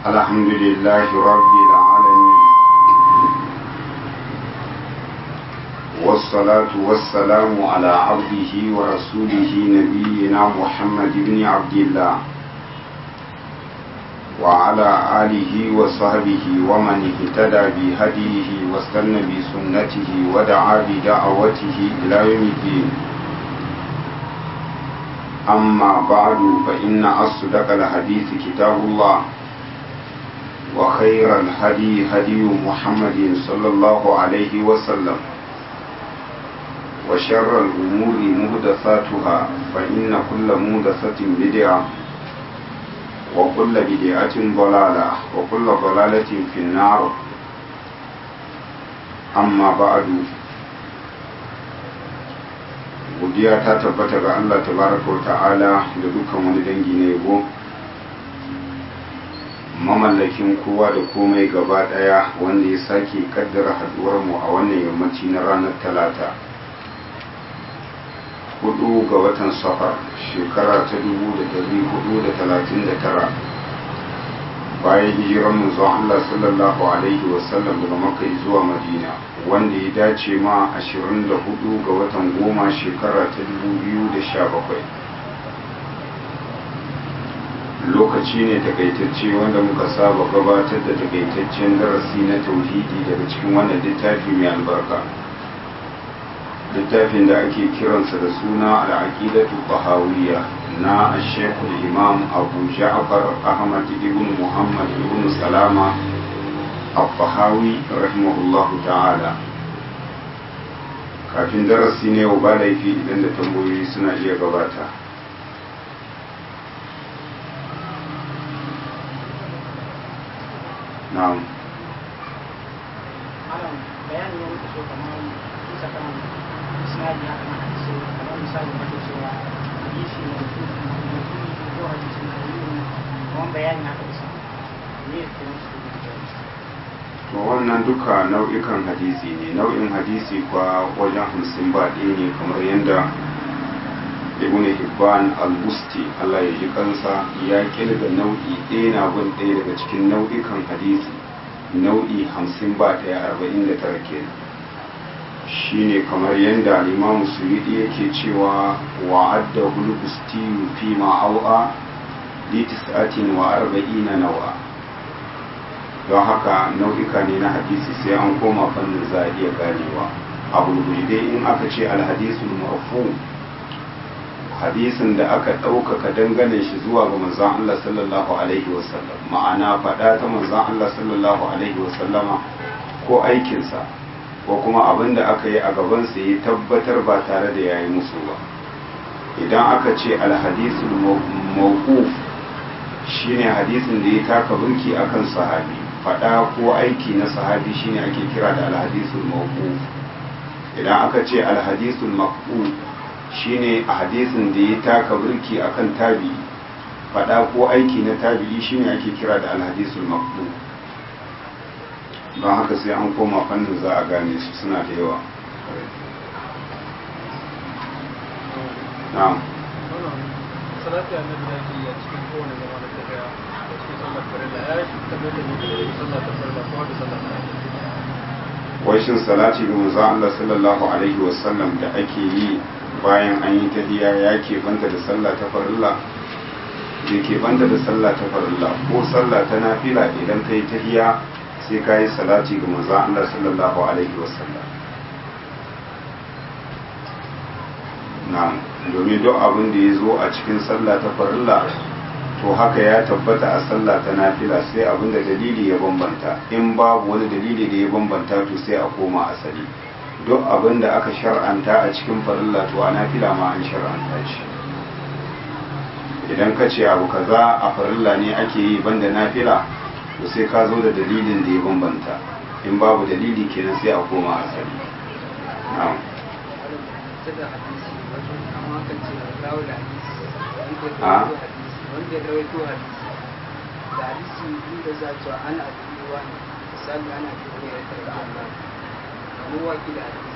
الحمد لله رب العالمين والصلاة والسلام على عبده ورسوله نبينا محمد بن عبد الله وعلى آله وصحبه ومن اهتدى بهديه واستنى بسنته ودعا بدعوته إلى يوم الدين أما بعد فإن أصدق الحديث كتاب الله وخير الهدي هدي محمد صلى الله عليه وسلم وشر الأمور مهدثاتها فإن كل مهدثة بدعة وكل بدعة ضلالة وكل ضلالة في النار أما بعد godiya ta tabbata ga Allah tabaraka wa ta'ala da dukkan wani dangi na yabo mamallakin kowa da komai gaba daya wanda ya sake kaddara haduwar mu a wannan yammaci na ranar talata hudu ga watan safar shekara ta dubu da dari hudu da talatin da tara bayan hijiran manzon Allah sallallahu alaihi wasallam daga makka zuwa madina wanda ya dace ma 24 ga watan goma shekara ta 2017 lokaci ne takaitacce wanda muka saba gabatar da takaitaccen darasi na tauhidi daga cikin wannan littafi mai albarka littafin da ake kiransa da suna al'aqidatu tahawiyya na shekul imam abu ja'far ahmad ibn muhammad ibn salama al-fahawi rahimahullahu ta'ala kafin darasi ne wa ba laifi idan da tambayoyi suna iya gabata na'am bayani ne muke so kamar bisa kan misali haka na hadisi kamar misali da ke cewa hadisi ne mutum ko hadisi na yi kamar bayani haka bisa ne ya ke musu to wannan duka nau'ikan hadisi ne nau'in hadisi kwa wajen hamsin ba ɗaya ne kamar yadda ibn hibban al-busti Allah ya ji kansa ya kirga nau'i ɗaya na bin ɗaya daga cikin nau'ikan hadisi nau'i hamsin ba ɗaya arba'in da tara kenan shine kamar yadda al-imam suyudi yake cewa wa'adda hul-busti fi ma'au'a li tis'atin wa arba'ina nawa don haka nau'ika ne na hadisi sai an koma fannin za a iya ganewa abu dai in aka ce alhadisul marfu hadisin da aka ɗaukaka dangane shi zuwa ga manzon Allah sallallahu alaihi wasallam ma'ana faɗa ta manzon Allah sallallahu alaihi wasallama ko aikinsa ko kuma abin da aka yi a gabansa ya tabbatar ba tare da yayi musu ba idan aka ce alhadisul mawquf shine hadisin da ya taka burki akan sahabi faɗa ko aiki na sahabi shine ake kira da alhadisul mawquf idan aka ce alhadisul maqbu shine a hadisin da ya taka burki akan tabi faɗa ko aiki na tabi'i shine ake kira da alhadisul maqbu don haka sai an koma fannin za a gane su suna da yawa na'am salatu annabi da ke a cikin kowane zama da tafiya a cikin sallar farilla ya yi tabbatar da mutum da sallar ta farilla ko da sallar ta wai shin salati ga manzon Allah sallallahu alaihi wasallam da ake yi bayan an yi tahiyya ya ke banta da sallah ta farilla da ke banta da sallah ta farilla ko sallah ta nafila idan ka yi tahiyya sai ka yi salati ga manzon Allah sallallahu alaihi wasallam na'am domin duk abin da ya zo a cikin sallah ta farilla to haka ya tabbata a sallah ta nafila sai abin da dalili ya bambanta in babu wani dalili da ya bambanta to sai a koma asali duk abin da aka shar'anta a cikin farilla to a nafila ma an shar'anta shi idan ka ce abu kaza a farilla ne ake yi banda nafila to sai ka zo da dalilin da ya bambanta in babu dalili kenan sai a koma asali na'am da hadisi wajen amma kan ce rawo da hadisi a wanda ya rawaito hadisi da hadisi inda za a cewa ana abubuwa ne misali ana abubuwa ya karɓi Allah kamar waki da hadisi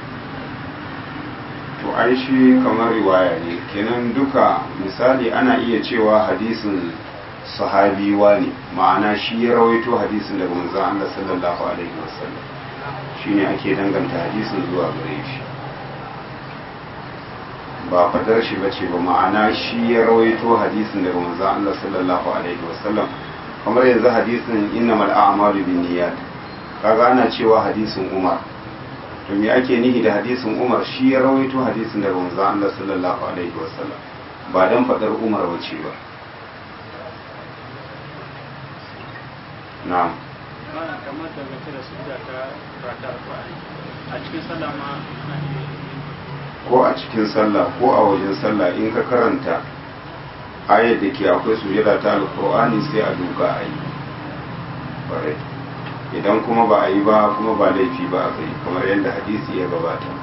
to ai shi kamar riwaya ne kenan duka misali ana iya cewa hadisin sahabi ne ma'ana shi ya rawaito hadisin daga manzon Allah sallallahu alaihi wasallam shine ake danganta hadisin zuwa gare shi ba fadar shi bace ba ma'ana shi ya rawaito hadisin daga manzon Allah sallallahu alaihi wasallam kamar yanzu hadisin innamal a'malu binniyat kaga ana cewa hadisin Umar to me ake nihi da hadisin Umar shi ya rawaito hadisin daga manzon Allah sallallahu alaihi wasallam ba dan fadar Umar bace ba na'am Malam kamar daga da su da ta rata alƙur'ani a cikin sallah ma ana iya ko a cikin sallah ko a wajen sallah in ka karanta ayar da ke akwai sujada ta alkur'ani sai a duka a yi Ƙwarai. idan kuma ba a yi ba kuma ba laifi ba a kai kamar yadda hadisi ya gabata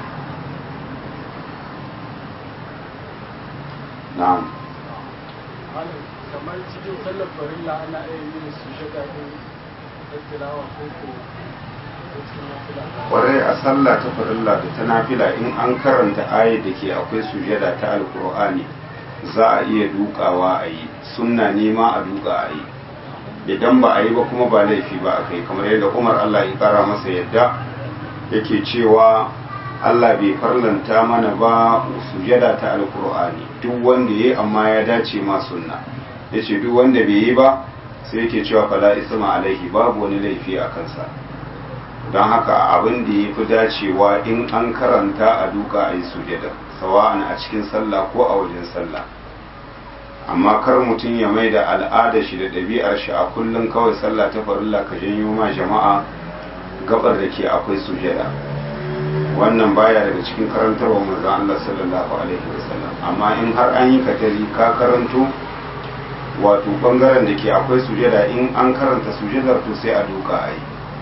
na'am malam kamar cikin sallar farilla ana iya yin sujada din tilawa ko ko ko cikin nafila kwarai a sallah ta farilla da ta nafila in an karanta ayar da ke akwai sujada ta alkur'ani za a iya dukawa a yi sunna nema a duka a yi idan ba a yi ba kuma ba laifi ba a kai kamar yadda umar allah ya kara masa yadda yake cewa allah bai farlanta mana ba sujada ta alkur'ani duk wanda ya yi amma ya dace ma sunna ya ce duk wanda bai yi ba sai yake cewa fala isma alaihi babu wani laifi a kansa don haka abin da ya fi dacewa in an karanta a duka a yi sujada sawa'an a cikin sallah ko a wajen sallah amma kar mutum ya mai da al'ada shi da ɗabi'ar shi a kullum kawai sallah ta farilla ka janyo ma jama'a gabar da ke akwai sujada wannan baya daga cikin karantarwa manzon Allah sallallahu alaihi wasallam amma in har an yi katari ka karanto wato bangaren da ke akwai sujada in an karanta sujadar to sai a duka a yi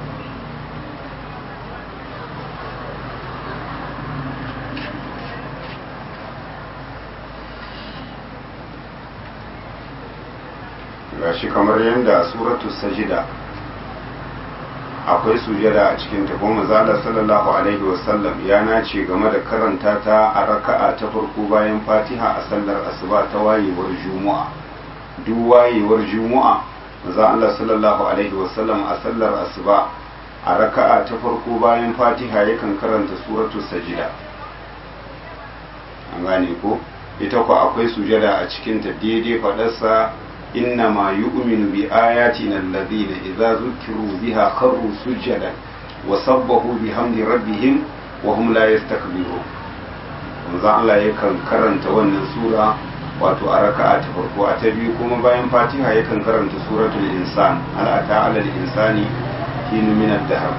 gashi kamar yadda suratu sajida akwai sujada a cikin ta kuma zala sallallahu alaihi wasallam ya nace game da karanta ta a raka'a ta farko bayan fatiha a sallar asuba ta wayewar juma'a duk wayewar juma'a maza Allah sallallahu alaihi wasallam a sallar asuba a raka'a ta farko bayan fatiha yakan karanta suratu sajida an gane ko ita ku akwai sujada a cikin ta daidai fadarsa إنما يؤمن بآياتنا الذين إذا ذكروا بها خروا سجدا وسبحوا بحمد ربهم وهم لا يستكبرون manzon Allah yakan karanta wannan sura wato a raka'a ta farko a ta biyu kuma bayan fatiha yakan karanta suratul insan hal ata alal insani hinu min ad-dahr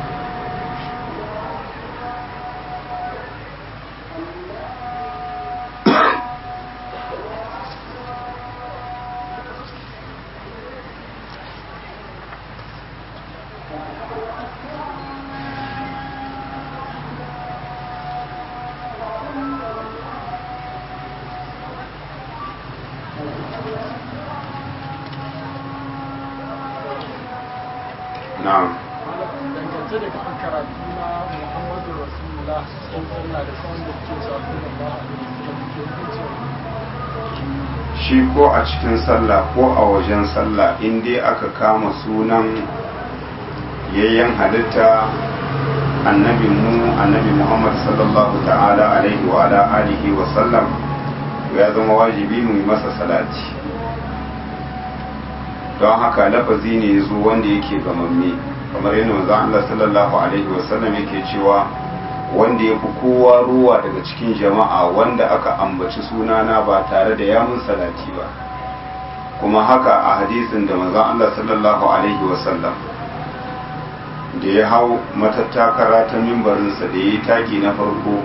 na'am dangance da kan karatu na muhammadu rasulullah cikin sallah da sauran da ke sa sallallahu alaihi wasallam ke hukuncin shi ko a cikin sallah ko a wajen sallah in dai aka kama sunan yayyan halitta annabi mu annabi muhammad sallallahu ta'ala alaihi wa ala alihi wa sallam ya zama wajibi mu yi masa salati don haka lafazi ne ya zo wanda yake gamamme kamar yadda manzo Allah sallallahu alaihi wa sallam yake cewa wanda ya fi kowa ruwa daga cikin jama'a wanda aka ambaci sunana ba tare da yamun salati ba kuma haka a hadisin da manzon Allah sallallahu alaihi wasallam da ya hau matattakara ta mimbarinsa da ya yi taki na farko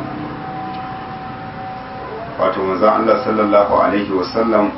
wato manzon Allah sallallahu alaihi wasallam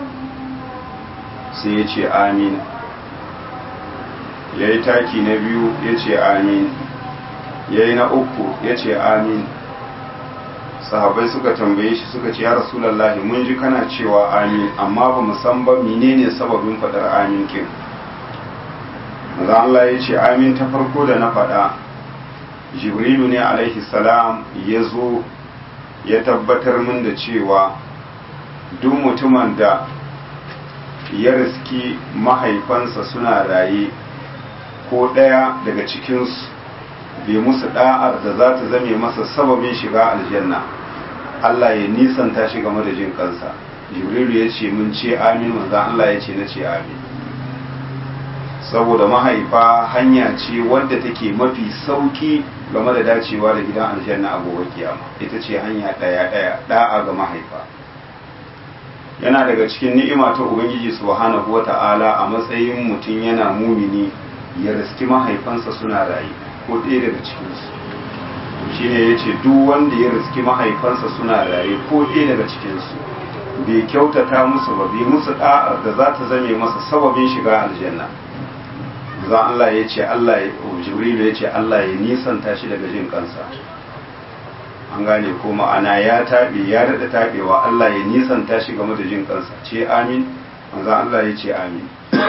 sai ya ce amin ya yi taki na biyu ya ce amin ya yi na uku ya ce amin sahabai suka tambaye shi suka ce ya rasulallah mun ji kana cewa amin amma ba mu san ba menene sababin faɗar amin kin maza Allah ya ce amin ta farko da na faɗa jibrilu ne alaihi salam ya zo ya tabbatar min da cewa duk mutumin da ya riski mahaifansa suna raye ko ɗaya daga cikinsu bai musu da'ar da za ta zame masa sababin shiga aljanna Allah ya nisanta shi game da jin kansa jibrilu ya ce mun ce amin manzan Allah ya ce na ce amin saboda mahaifa hanya ce wadda take mafi sauki game da dacewa da gidan aljanna a gobe kiyama ita ce hanya ɗaya ɗaya da'a ga mahaifa yana daga cikin ni'ima ta ubangiji subhanahu wata'ala a matsayin mutum yana mumini ya riski mahaifansa suna rayu ko ɗaya daga cikinsu shi ne ya ce duk wanda ya riski mahaifansa suna raye ko ɗaya daga cikinsu bai kyautata musu ba bai musu ɗa'ar da za ta zame masa sababin shiga aljanna za Allah ya ce Allah ya jibrilu ya ce Allah ya nisanta shi daga jin kansa an gane ko ma'ana ya taɓe ya daɗa taɓewa Allah ya nisanta shi game da jin kansa ce amin manzan Allah ya ce amin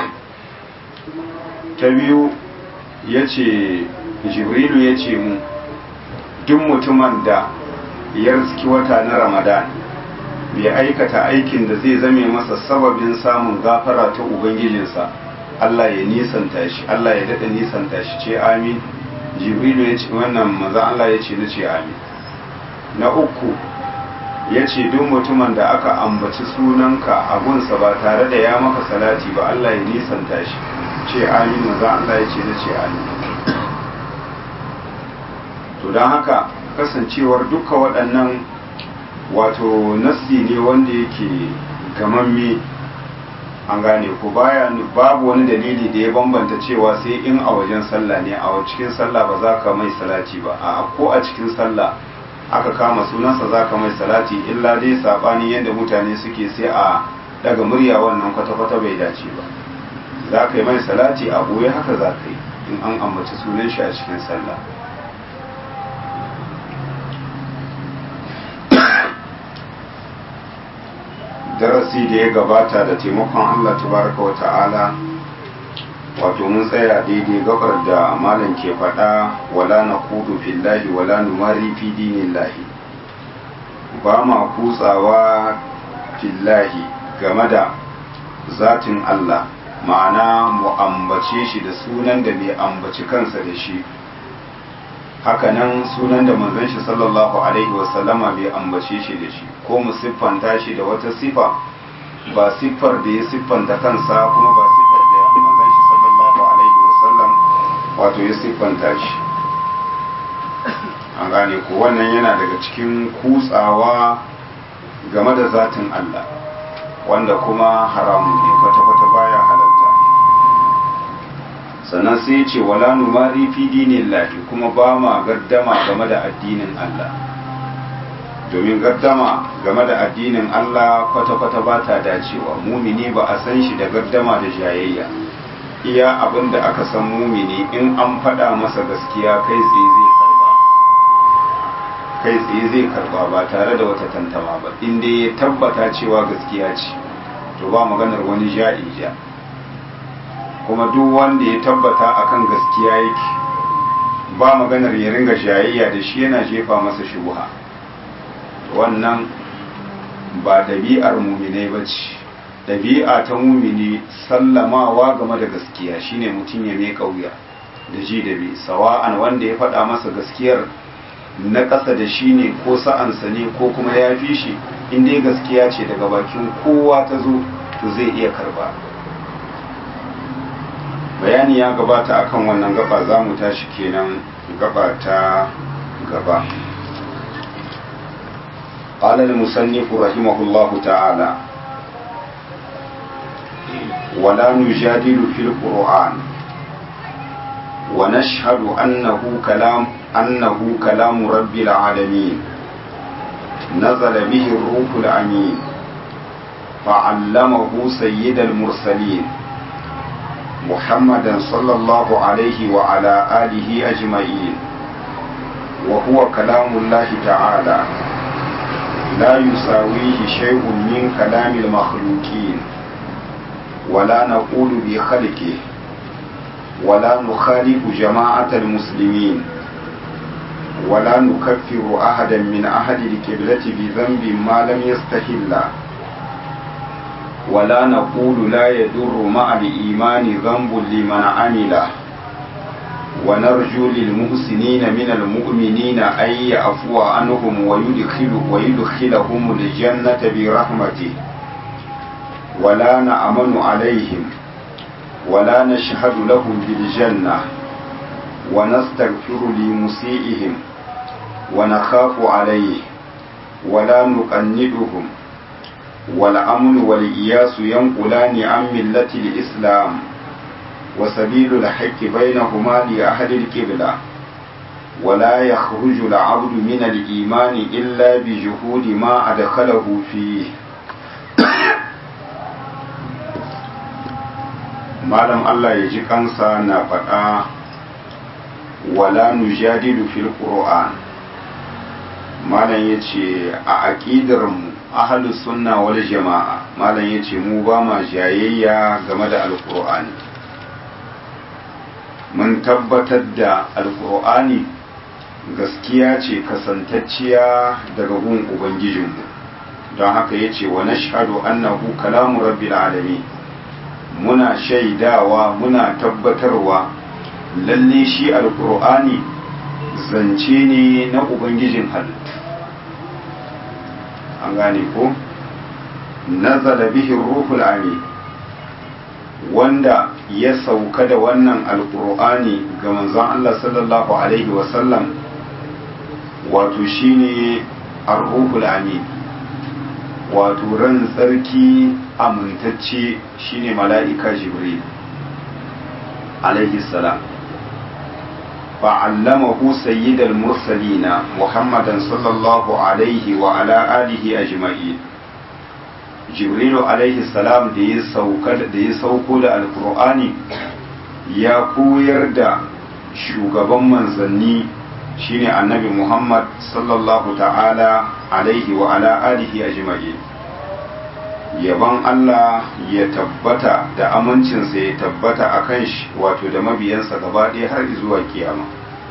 ta biyu ya ce jibrilu ya ce mu duk mutumin da ya riski wata na ramadan bai aikata aikin da zai zame masa sababin samun gafara ta ubangijinsa Allah ya nisanta shi Allah ya daɗa nisanta shi ce amin jibrilu ya ce wannan maza Allah ya ce na ce amin na uku ya ce duk mutumin da aka ambaci sunanka abunsa ba tare da ya maka salati ba Allah ya nisanta shi ce amin maza Allah ya ce na ce amin to don haka kasancewar duka waɗannan wato nassi ne wanda yake gamamme an gane ko baya babu wani dalili da ya bambanta cewa sai in a wajen sallah ne a cikin sallah ba za ka mai salati ba a ko a cikin sallah aka kama sunansa za ka mai salati illa dai saɓani yadda mutane suke sai a daga murya wannan kwata-kwata bai dace ba za ka yi mai salati a ɓoye haka za ka yi in an ambaci sunan shi a cikin sallah darasi da ya gabata da taimakon Allah tabaraka wa ta'ala wato mun tsaya daidai gabar da malam ke faɗa wala na kudu fillahi wala numari fi dinillahi ba ma kutsawa fillahi game da zatin Allah ma'ana mu ambace shi da sunan da bai ambaci kansa da shi hakanan sunan da manzon shi sallallahu alaihi wasallama bai ambace shi da shi ko mu siffanta shi da wata sifa ba siffar da ya siffanta kansa kuma ba siffar da manzon shi sallallahu alaihi wasallam wato ya siffanta shi an gane ko wannan yana daga cikin kutsawa game da zatin Allah wanda kuma haramun ne kwata-kwata baya halatta sannan sai ce wala numari fi dinillahi kuma ba ma gaddama game da addinin Allah domin gaddama game da addinin Allah kwata-kwata ba ta dacewa mumini ba a san shi da gaddama da jayayya iya abin da aka san mumini in an faɗa masa gaskiya kai tsaye zai karba kai tsaye zai karba ba tare da wata tantama ba inda ya tabbata cewa gaskiya ce to ba maganar wani ja'ija kuma duk wanda ya tabbata akan gaskiya yake ba maganar ya ringa jayayya da shi yana jefa masa shubuha wannan ba ɗabi'ar muminai ba ce ɗabi'a ta mumini sallamawa game da gaskiya shine mutum ya mai wuya da ji da bi sawa'an wanda ya faɗa masa gaskiyar na ƙasa da shi ne ko sa'ansa ne ko kuma ya fi shi inda gaskiya ce daga bakin kowa ta zo to zai iya karba bayani ya gabata akan wannan gaba za mu tashi kenan gaba ta gaba قال المصنف رحمه الله تعالى ولا نجادل في القرآن ونشهد أنه كلام أنه كلام رب العالمين نزل به الروح الأمين فعلمه سيد المرسلين محمدا صلى الله عليه وعلى آله أجمعين وهو كلام الله تعالى لا يساويه شيء من كلام المخلوقين ولا نقول بخلقه ولا نخالف جماعة المسلمين ولا نكفر أحدا من أهل القبلة بذنب ما لم يستحل ولا نقول لا يضر مع الإيمان ذنب لمن عمله ونرجو للمحسنين من المؤمنين أن يعفو عنهم ويدخل ويدخلهم الجنة برحمته ولا نأمن عليهم ولا نشهد لهم بالجنة ونستغفر لمسيئهم ونخاف عليه ولا نقندهم والأمن والإياس ينقلان عن ملة الإسلام وسبيل الحق بينهما لأهل القبلة ولا يخرج العبد من الإيمان إلا بجهود ما أدخله فيه malam Allah ya ji kansa na faɗa wala nujadilu fil qur'an malam yace a aqidar mu ahlus sunna wal jamaa malam yace mu ba ma jayayya game da alqur'ani mun tabbatar da alqur'ani gaskiya ce kasantacciya daga gun ubangijinmu don haka yace wa nashhadu annahu kalamu rabbil alamin muna shaidawa muna tabbatarwa lalle shi alkur'ani zance ne na ubangijin halittu an gane ko nazala bihi ruhul amin wanda ya sauka da wannan alkur'ani ga manzon Allah sallallahu alaihi wasallam wato shine ar-ruhul amin wato ran tsarki amintacce shine mala'ika jibril alaihi salam fa'allamahu sayyidal mursalina muhammadan sallallahu alaihi wa ala alihi ajma'in jibrilu alaihi salam da ya sauka da ya sauko da alkur'ani ya koyar da shugaban manzanni shine annabi muhammad sallallahu ta'ala alaihi wa ala alihi ajma'in yaban Allah ya tabbata da amincinsa ya tabbata a kan shi wato da mabiyansa gaba ɗaya har zuwa kiyama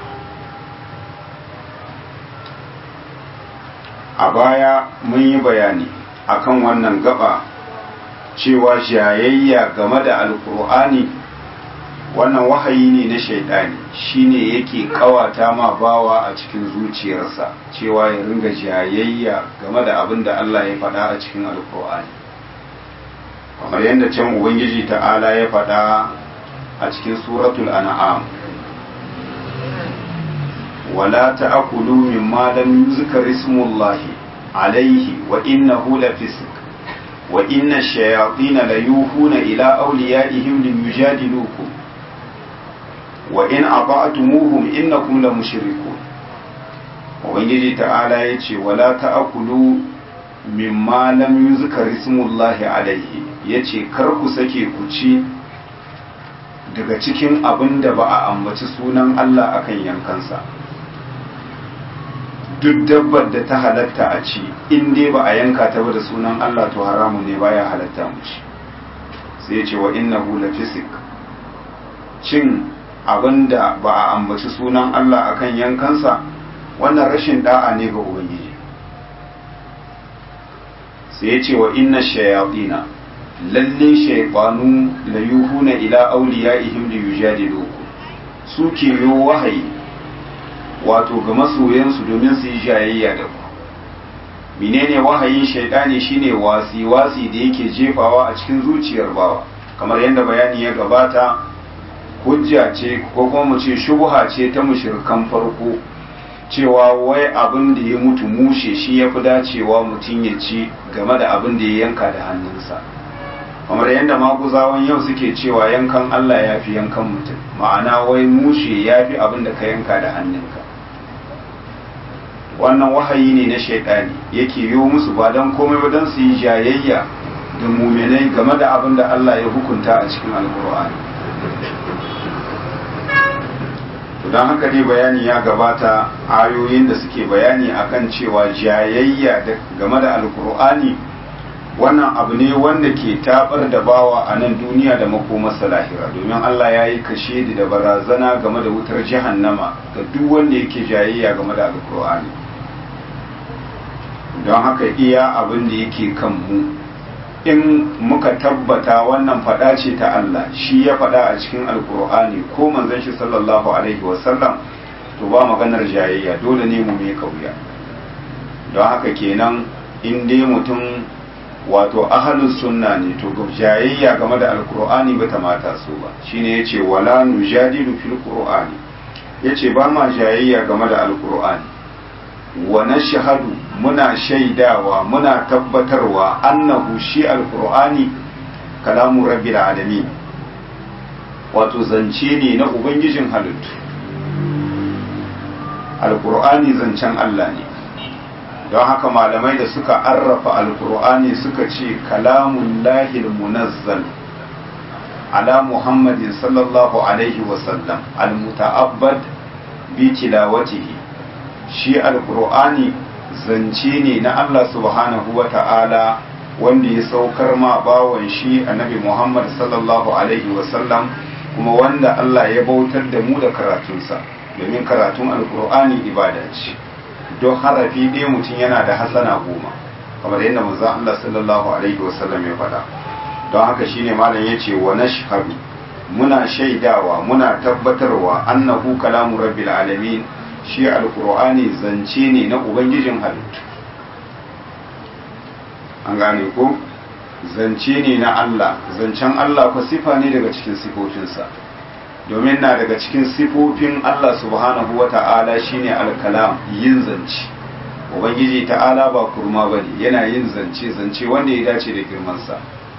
a baya mun yi bayani akan wannan gaba cewa jayayya game da alkur'ani wannan wahayi ne na shaidani shine yake kawata ma bawa a cikin zuciyarsa cewa ya ringa jayayya game da abin da Allah ya faɗa a cikin alkur'ani kamar yadda can ubangiji ta'ala ya faɗa a cikin suratul an'am wala ta'kulu mimma lam yuzkar ismullahi alayhi wa innahu lafisq wa inna ash-shayatin la yuhuna ila awliyaihim liyujadilukum wa in ata'tumuhum innakum la mushrikun ubangiji ta'ala yace wala ta'kulu mimma lam yuzkar ismullahi alayhi yace kar ku sake ku ci daga cikin abin da ba a ambaci sunan Allah akan yankansa duk dabbar da ta halatta a ci in dai ba a yanka ta ba da sunan Allah to haramun ne baya halatta mu ci sai ya ce wa innahu lafisik cin abin da ba a ambaci sunan Allah akan yankansa wannan rashin da'a ne ga ubangiji sai ya ce wa inna shayatina lalle shaytanu la yuhuna ila awliyaihim li yujadilukum su ke yo wahayi wato ga masoyansu domin su yi jayayya da ku menene wahayin shaidani shine wasi wasi da yake jefawa a cikin zuciyar bawa kamar yadda bayani ya gabata hujja ce ko kuma mu ce shubha ce ta mushrikan farko cewa wai abin da ya mutu mushe shi ya fi dacewa mutum ya ci game da abin da ya yanka da hannunsa kamar yadda maguzawan yau suke cewa yankan Allah ya fi yankan mutum ma'ana wai mushe ya fi abin da ka yanka da hannunka wannan wahayi ne na shaidani yake yi musu ba don komai ba don su yi jayayya da muminai game da abin da Allah ya hukunta a cikin alkur'ani don haka dai bayani ya gabata ayoyin da suke bayani akan cewa jayayya game da alkur'ani wannan abu ne wanda ke tabar da bawa a nan duniya da makomarsa lahira domin Allah ya yi kashe da barazana game da wutar jahannama ga duk wanda yake jayayya game da alkur'ani don haka iya abin da yake kan mu in muka tabbata wannan faɗa ce ta Allah shi ya faɗa a cikin alkur'ani ko manzon shi sallallahu alaihi wasallam to ba maganar jayayya dole ne mu mai kauya don haka kenan in dai mutum wato ahalus sunna ne to jayayya game da alkur'ani bata mata su ba shine yace wala nujadilu fil qur'ani yace ba ma jayayya game da alkur'ani wa nashhadu muna shaidawa muna tabbatarwa annahu shi alkur'ani kalamu rabbil alamin wato zance ne na ubangijin halittu alkur'ani zancen Allah ne don haka malamai da suka arrafa alkur'ani suka ce kalamun lahil munazzal ala muhammadin sallallahu alaihi wasallam almuta'abbad bi tilawatihi shi alkur'ani zance ne na Allah subhanahu wa ta'ala wanda ya saukar ma bawan shi annabi muhammad sallallahu alaihi wasallam kuma wanda Allah ya bautar da mu da karatunsa domin karatun alkur'ani ibada ce don harafi ɗaya mutum yana da hasana goma kamar yadda manzo Allah sallallahu alaihi wasallam ya faɗa don haka shine malam yace wa nashhadu muna shaidawa muna tabbatarwa annahu kalamu rabbil alamin shi alqur'ani zance ne na ubangijin halittu an gane ko zance ne na Allah zancen Allah ko sifa ne daga cikin sifofinsa domin na daga cikin sifofin Allah subhanahu wa ta'ala shine alkalam yin zance ubangiji ta'ala ba kurma bane yana yin zance zance wanda ya dace da girmansa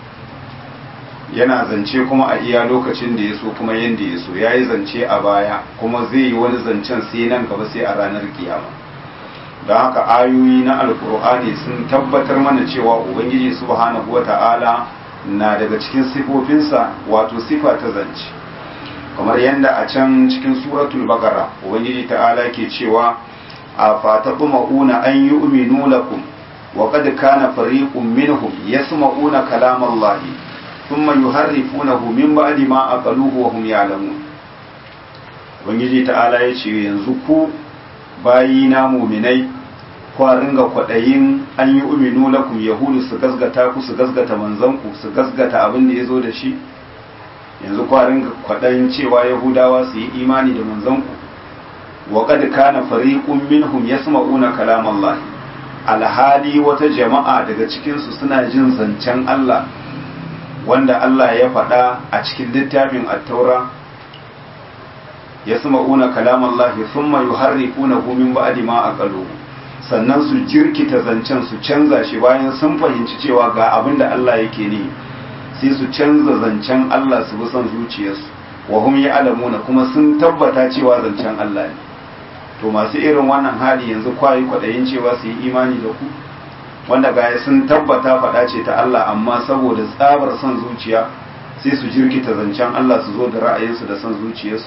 yana zance kuma a iya lokacin da ya so kuma yanda ya so ya yi zance a baya kuma zai yi wani zancen sai nan gaba sai a ranar kiyama don haka ayoyi na alkur'ani sun tabbatar mana cewa ubangiji subhanahu wa ta'ala na daga cikin sifofinsa wato sifa ta zance kamar yadda a can cikin suratul baqara ubangiji ta'ala ke cewa a fatatma'una an yu'minu lakum wa qad kana fariqun minhum yasma'una kalamallahi thumma yuharrifunahu min ba'di ma aqaluhu wa hum ya'lamun ubangiji ta'ala ya ce yanzu ku bayina muminai kwa ringa kwaɗayin an yi uminu lakum yahudu su gasgata ku su gasgata manzanku su gasgata abin da ya zo da shi yanzu kwarin kwaɗayin cewa yahudawa su yi imani da manzanku wa kad kana fariqun minhum yasma'una kalam Allah alhali wata jama'a daga cikin su suna jin zancen Allah wanda Allah ya faɗa a cikin littafin at-taura yasma'una kalam Allah thumma yuharrifunahu min ba'di ma aqaluhu sannan su jirkita zancen su canza shi bayan sun fahimci cewa ga abin da Allah yake ne sai su canza zancen Allah su bi son zuciyarsu wa hum ya'lamuna kuma sun tabbata cewa zancen Allah ne to masu irin wannan hali yanzu kwayi kwadayin cewa su yi imani da ku wanda gaya sun tabbata faɗa ce ta Allah amma saboda tsabar son zuciya sai su jirkita zancen Allah su zo da ra'ayinsu da son zuciyarsu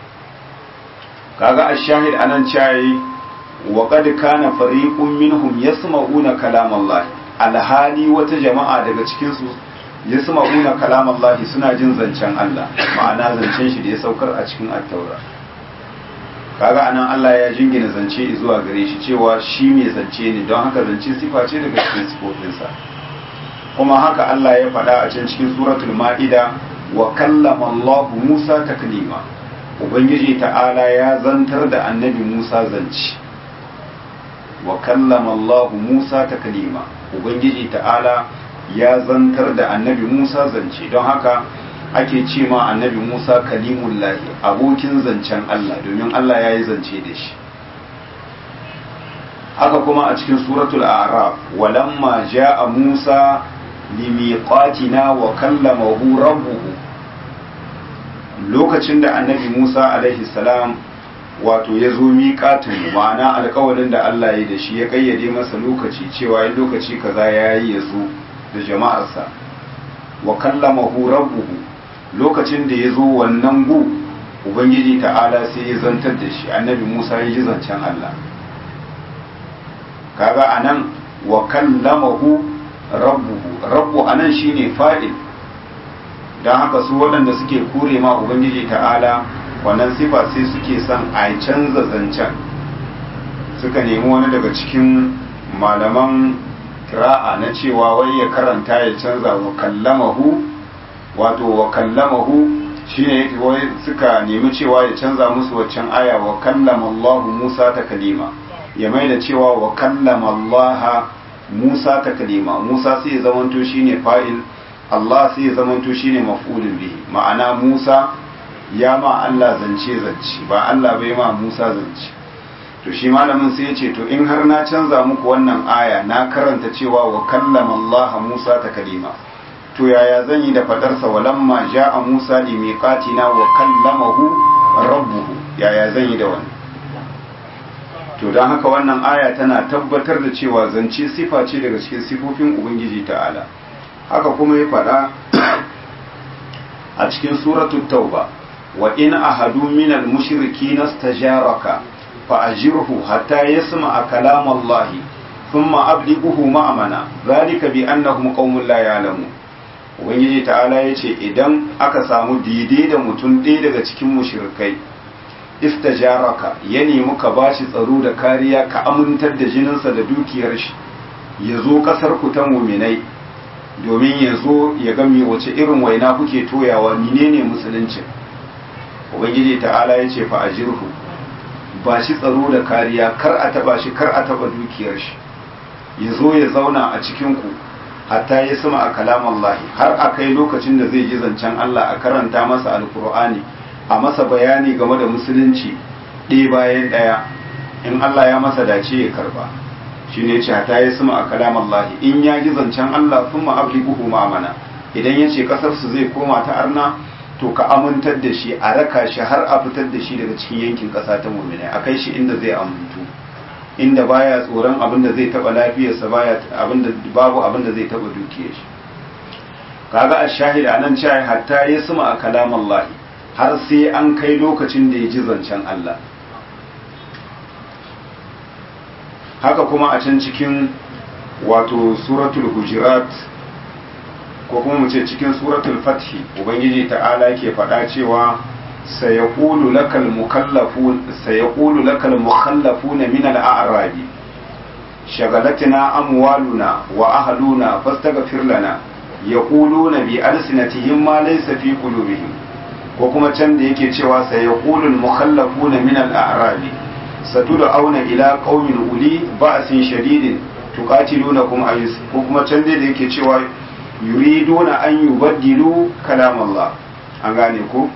kaga ash-shahid anan cayi wa qad kana fariqun minhum yasma'una kalam Allah alhali wata jama'a daga cikin su yasma'una kalam Allah suna jin zancen Allah ma'ana zancen shi da ya saukar a cikin at-taura kaga anan Allah ya jingina zance zuwa gare shi cewa shi mai zance ne don haka zance sifa ce daga cikin sifofinsa kuma haka Allah ya faɗa a can cikin suratul ma'ida wa kallama Allah Musa taklima ubangiji ta'ala ya zantar da annabi Musa zance wa kallama Allah Musa taklima ubangiji ta'ala ya zantar da annabi Musa zance don haka ake ce ma annabi Musa kalimullahi abokin zancen Allah domin Allah ya yi zance da shi haka kuma a cikin suratul a'raf walamma ja'a Musa limiqatina wa kallamahu rabbuhu lokacin da annabi Musa alaihi salam wato ya zo miƙatin ma'ana alƙawarin da Allah ya da shi ya kayyade masa lokaci cewa yin lokaci kaza ya yi ya zo da jama'arsa wa kallamahu rabbuhu lokacin da ya zo wannan gu ubangiji ta'ala sai ya zantar da shi annabi Musa ya ji zancen Allah kaga anan wa kallamahu rabbuhu rabbu anan shine fa'il dan haka su waɗanda suke kure ma ubangiji ta'ala wannan sifa sai suke son a canza zancen suka nemi wani daga cikin malaman kira'a na cewa wai ya karanta ya canza wa kallamahu wato wa kallamahu shine wai suka nemi cewa ya canza musu waccan aya wa kallama Allah Musa ta kalima ya mai da cewa wa kallama Allah Musa ta kalima Musa sai ya zamanto shine fa'il Allah sai ya zamanto shine maf'ulun bihi ma'ana Musa ya ma Allah zance zance ba Allah bai ma Musa zance to shi malamin sai ya ce to in har na canza muku wannan aya na karanta cewa wa kallama Allah Musa ta kalima to yaya zan yi da fadarsa walamma ja'a Musa li miqatina wa kallamahu rabbuhu yaya zan yi da wannan to don haka wannan aya tana tabbatar da cewa zance sifa ce daga cikin sifofin ubangiji ta'ala haka kuma ya faɗa a cikin suratul tauba wa in ahadu minal mushrikina stajaraka fa ajirhu hatta yasma'a kalam Allah thumma ablighuhu ma'amana zalika bi annahum qaumun la ya'lamun ubangiji ta'ala yace idan aka samu daidai da mutum ɗaya daga cikin mushrikai istajaraka ya nemi ka bashi tsaro da kariya ka amintar da jininsa da dukiyar shi ya zo ƙasar ku ta muminai domin ya zo ya ga me wace irin waina kuke toyawa menene musulunci ubangiji ta'ala ya ce fa ajirhu ba shi tsaro da kariya kar a taba shi kar a taba dukiyar shi ya zo ya zauna a cikin ku hatta ya sama a kalaman Allah har a kai lokacin da zai ji zancen Allah a karanta masa alkur'ani a masa bayani game da musulunci ɗaya bayan ɗaya in Allah ya masa dace ya karba shi ne ce ta yi suma a kalaman lahi in ya ji zancen Allah sun ma'abli buhu ma'amana idan ya ce ƙasarsu zai koma ta arna to ka amintar da shi a raka shi har a fitar da shi daga cikin yankin ƙasa ta muminai a kai shi inda zai amintu inda baya tsoron abin da zai taɓa lafiyarsa baya babu abin da zai taɓa dukiyar shi kaga a shahida anan cewa hatta ya suma a kalaman lahi har sai an kai lokacin da ya ji zancen Allah haka kuma a can cikin wato suratul hujurat ko kuma mu ce cikin suratul fathi ubangiji ta'ala ke faɗa cewa sayaqulu lakal mukallafun sayaqulu lakal mukhallafuna min al-a'rabi shagalatina amwaluna wa ahluna fastaghfir lana yaquluna bi alsinatihim ma laysa fi qulubihim ko kuma can da yake cewa sayaqulu al-mukhallafuna min al-a'rabi satud'auna ila qaumin uli ba'sin shadidin tuqatilunakum ayus ko kuma can da yake cewa yuriduna an yubaddilu kalam Allah an gane ko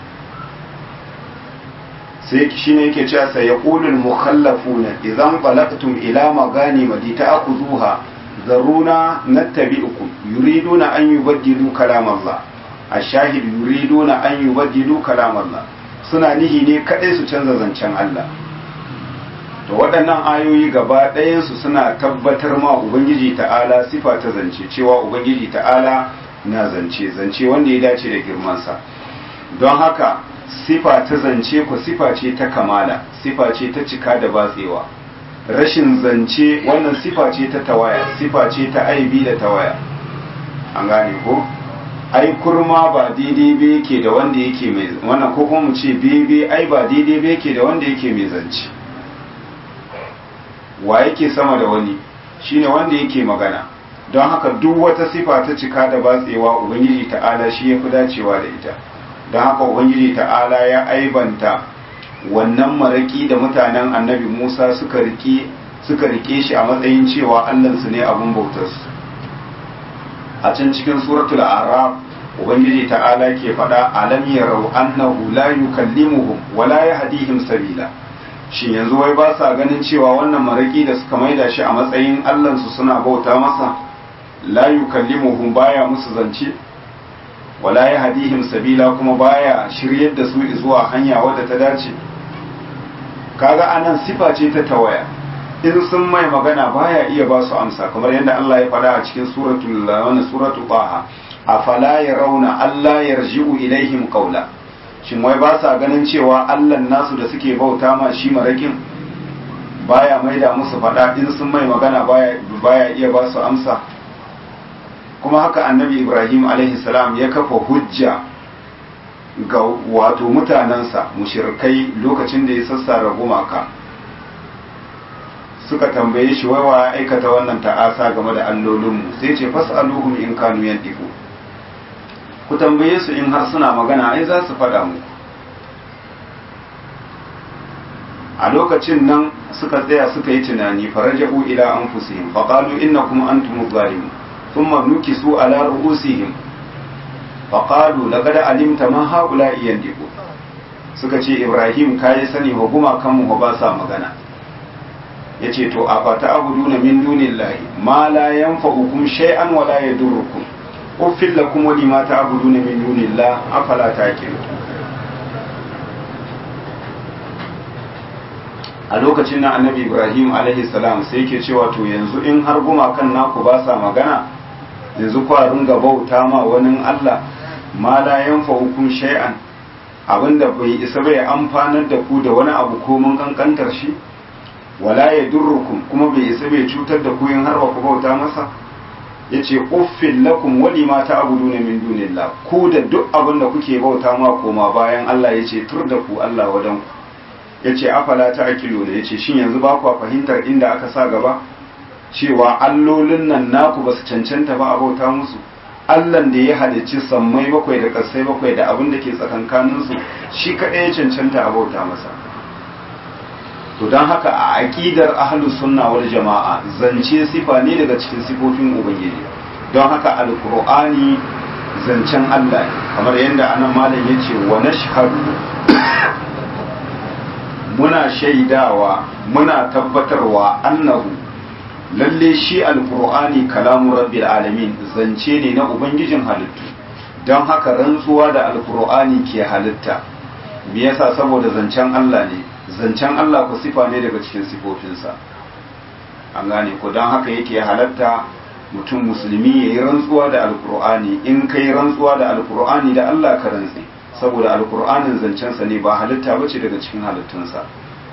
sai shine yake cewa sai yaqulul mukhallafuna idan balaqtum ila maghanima lita'khudhuha zaruna nattabi'ukum yuriduna an yubaddilu kalam Allah ashahid yuriduna an yubaddilu kalam Allah suna nihi ne kadai su canza zancen Allah to waɗannan ayoyi gaba ɗayansu suna tabbatar ma ubangiji ta'ala sifa ta zance cewa ubangiji ta'ala na zance zance wanda ya dace da girmansa don haka sifa ta zance ku sifa ce ta kamala sifa ce ta cika da batsewa rashin zance wannan sifa ce ta tawaya sifa ce ta aibi da tawaya an gane ko ai kurma ba daidai ba yake da wanda yake mai wannan ko kuma mu ce bebe ai ba daidai ba yake da wanda yake mai zance wa yake sama da wani shine wanda yake magana don haka duk wata sifa ta cika da batsewa ubangiji ta'ala shi ya fi dacewa da ita don haka ubangiji ta'ala ya aibanta wannan maraki da mutanen annabi musa suka rike suka rike shi a matsayin cewa allansu ne abin bautarsu a can cikin suratul araf ubangiji ta'ala ke faɗa alam yarau annahu la yukallimuhum wa la yahdihim sabila shin yanzu wai ba sa ganin cewa wannan maraki da suka maida shi a matsayin allansu suna bauta masa la yukallimuhum baya musu zance wala yahdihim sabila kuma baya shiryar da su zuwa hanya wadda ta dace kaga anan sifa ce ta tawaya in sun mai magana baya iya ba su amsa kamar yadda Allah ya faɗa a cikin suratul wannan suratul Taha afala yarawna alla yarji'u ilaihim qawla shin wai ba sa ganin cewa allan nasu da suke bauta ma shi marakin baya maida musu faɗa in sun mai magana baya, baya iya ba su amsa kuma haka annabi ibrahim salam ya kafa hujja ga wato mutanensa mushirkai lokacin da ya sassara gumaka suka tambaye shi wai wa aikata wannan ta'asa game da allolinmu sai ce fas'aluhum in kanu yantiqu ku tambaye su in har suna magana ai za su faɗa muku a lokacin nan suka tsaya suka yi tunani faraja'u ila anfusihim faqalu innakum antum zalimun thumma nukisu ala ru'usihim faqalu laqad alimta ma haula yandiqu suka ce ibrahim kai sani wa guma kanmu ba sa magana yace to a fata abuduna min dunillahi ma la yanfa'ukum shay'an wa la yadurrukum uffil lakum wa lima ta'buduna min dunillahi afala taqilun a lokacin nan annabi ibrahim alaihi salam sai yake cewa to yanzu in har gumakan naku ba sa magana yanzu kwa ringa bauta ma wani allah ma la yanfa'ukum shay'an abinda bai isa bai amfanar da ku da wani abu ko mun kankantar shi wala ya durrukum kuma bai isa bai cutar da ku in har ba ku bauta masa yace uffil lakum wali ma ta'buduna min dunillah ku da duk abin da kuke bauta ma koma bayan Allah yace tur da ku Allah wadan ku yace afala ta'qilu ne yace shin yanzu ba ku fahimtar inda aka sa gaba cewa allolin nan naku basu cancanta ba a bauta musu Allahn da ya halicci sammai bakwai da ƙasai bakwai da abin da ke tsakankaninsu shi kaɗai ya cancanta a bauta masa to don haka a aƙidar ahlus sunna wal jama'a zance sifa ne daga cikin sifofin ubangiji don haka alkur'ani zancen Allah ne kamar yadda anan malam ya ce wa nashhadu muna shaidawa muna tabbatarwa annahu lalle shi alkur'ani kalamu rabbil alamin zance ne na ubangijin halittu don haka rantsuwa da alkur'ani ke halitta me yasa saboda zancen Allah ne zancen Allah ku sifa ne daga cikin sifofinsa an gane ko don haka yake halatta mutum musulmi ya yi rantsuwa da alkur'ani in ka yi rantsuwa da alkur'ani da Allah ka rantsi saboda alkur'anin zancensa ne ba halitta bace daga cikin halittunsa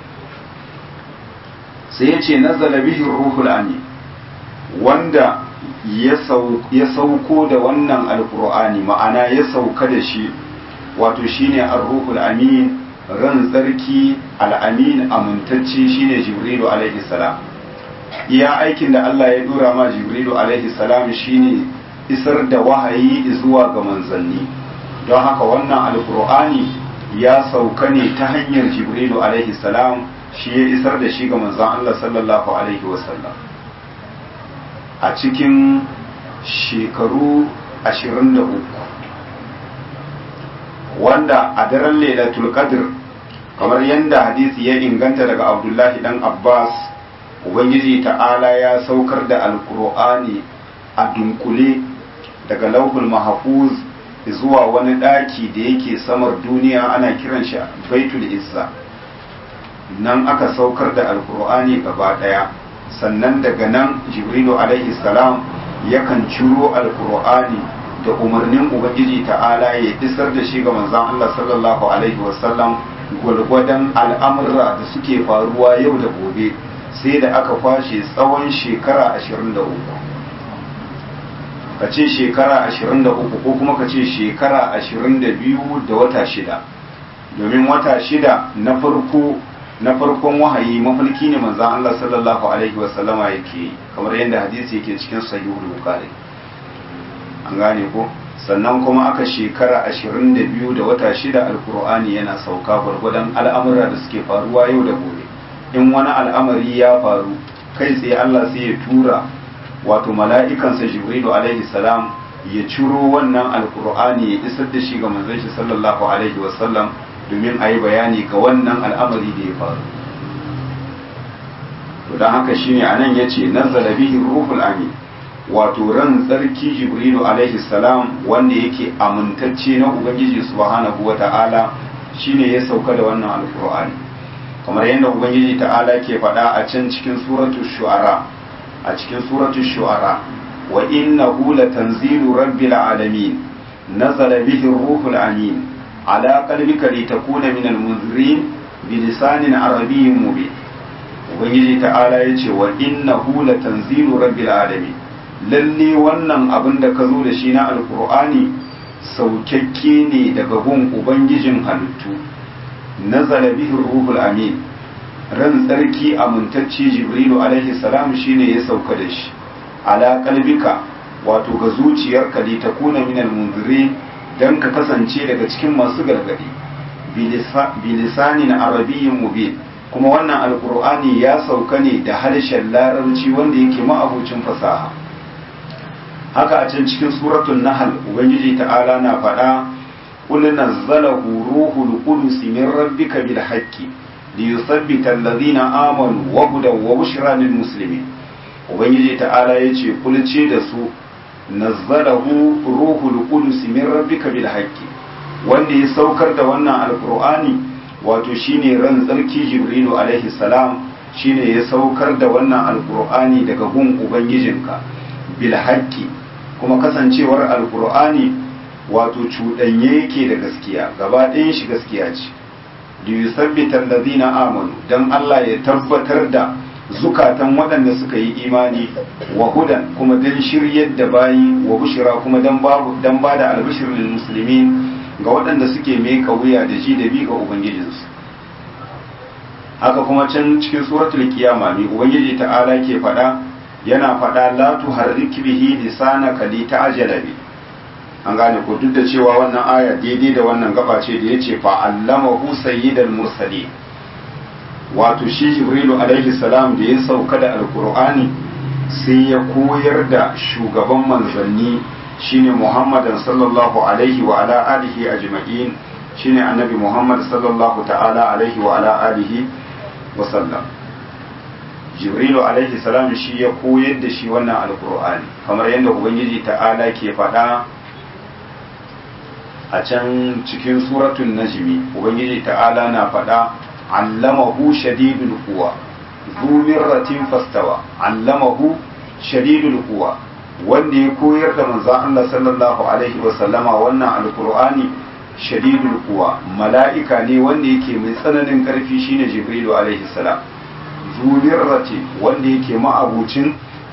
sai ya ce nazala bihi ruhul amin wanda ya sauko da wannan alkur'ani ma'ana ya sauka da shi wato shine ar-ruhul amin ran tsarki al'amin amintacce shine jibrilu alaihi salam iya aikin da Allah ya dora ma jibrilu alaihi salam shine isar da wahayi zuwa ga manzanni don haka wannan alkur'ani ya sauka ne ta hanyar jibrilu alaihi salam shi ya isar da shi ga manzan Allah sallallahu alaihi wasallam a cikin shekaru 23 wanda a daren lailatul qadr kamar yadda hadisi ya inganta daga abdullahi dan abbas ubangiji ta'ala ya saukar da alkur'ani a dunkule daga lauhul mahfuz zuwa wani daki da yake samar duniya ana kiran shi baitul izza nan aka saukar da alkur'ani gaba daya sannan daga nan jibrilu alaihi salam yakan ciro alkur'ani da umarnin ubangiji ta'ala ya isar da shi ga manzon Allah sallallahu alaihi wasallam gwargwadon al'amurra da suke faruwa yau da gobe sai da aka kwashe tsawon shekara 23 ka ce shekara 23 ko kuma ka ce shekara 22 da wata shida domin wata shida na farko na farkon wahayi mafarki ne manzan Allah sallallahu alaihi wasallama yake kamar yadda hadisi yake cikin sahihul bukhari an gane ko sannan kuma aka shekara ashirin da biyu da wata shida alkur'ani yana sauka gwargwadon al'amura da suke faruwa yau da gobe in wani al'amari ya faru kai tsaye Allah sai ya tura wato mala'ikansa jibrilu alaihi salam ya ciro wannan alkur'ani ya isar da shi ga manzon shi sallallahu alaihi wasallam domin a yi bayani ga wannan al'amari da ya faru to don haka shine anan yace nazzala bihi ruhul amin wato ran tsarki jibrilu alaihi salam wanda yake amintacce na ubangiji subhanahu wa ta'ala shine ya sauka da wannan alkur'ani kamar yadda ubangiji ta'ala ke faɗa a can cikin suratul shu'ara a cikin suratul shu'ara wa innahu latanzilu rabbil alamin nazala bihi ruhul amin ala qalbika litakuna minal munzirin bilisanin arabiyyin mubin ubangiji ta'ala yace wa innahu latanzilu rabbil alamin lalle wannan abin da ka zo da shi na alkur'ani saukakke ne daga gun ubangijin halittu nazala bihi ruhul amin ran tsarki amintacce jibrilu alaihi salam shine ya sauka da shi ala kalbika wato ga zuciyarka li takuna minal munzirin dan ka kasance daga cikin masu gargadi bilisanin arabiyyin mubin kuma wannan alkur'ani ya sauka ne da harshen larabci wanda yake ma'abucin fasaha haka a can cikin suratul nahl ubangiji ta'ala na faɗa qul nazzalahu ruhul qudus min rabbika bil haqqi liyuthabbita alladhina amanu wa hudan wa bushra lil muslimin ubangiji ta'ala yace kul ce da su nazzalahu ruhul qudus min rabbika bil haqqi wanda ya saukar da wannan alkur'ani wato shine ran tsarki jibrilu alaihi salam shine ya saukar da wannan alkur'ani daga gun ubangijinka bil haqqi kuma kasancewar alkur'ani wato cuɗanye yake da gaskiya gaba ɗayan shi gaskiya ce da yusabbita allazina amanu dan Allah ya tabbatar da zukatan waɗanda suka yi imani wa hudan kuma dan shiryar da bayi wa bushira kuma dan babu dan bada albishir lil muslimin ga waɗanda suke meka wuya da ji da bi ga ubangijinsu haka kuma can cikin suratul kiyama mai ubangiji ta'ala ke faɗa yana faɗa la tuharrik bihi lisanaka li ta'jala bi an gane ko duk da cewa wannan aya daidai da wannan gaba ce da yace fa allamahu sayyidal mursalin wato shi jibrilu alaihi salam da ya sauka da alqur'ani sai ya koyar da shugaban manzanni shine muhammadan sallallahu alaihi wa ala alihi ajma'in shine annabi muhammad sallallahu ta'ala alaihi wa ala alihi wa sallam jibrilu alaihi salam shi ya koyar da shi wannan alqur'ani kamar yadda ubangiji ta'ala ke faɗa a can cikin suratun najmi ubangiji ta'ala na faɗa allamahu shadidul quwa zu mirratin fastawa allamahu shadidul quwa wanda ya koyar da manzon Allah sallallahu alaihi wa sallama wannan alqur'ani shadidul quwa mala'ika ne wanda yake mai tsananin karfi shine jibrilu alaihi salam zu mirrati wanda yake ma'abucin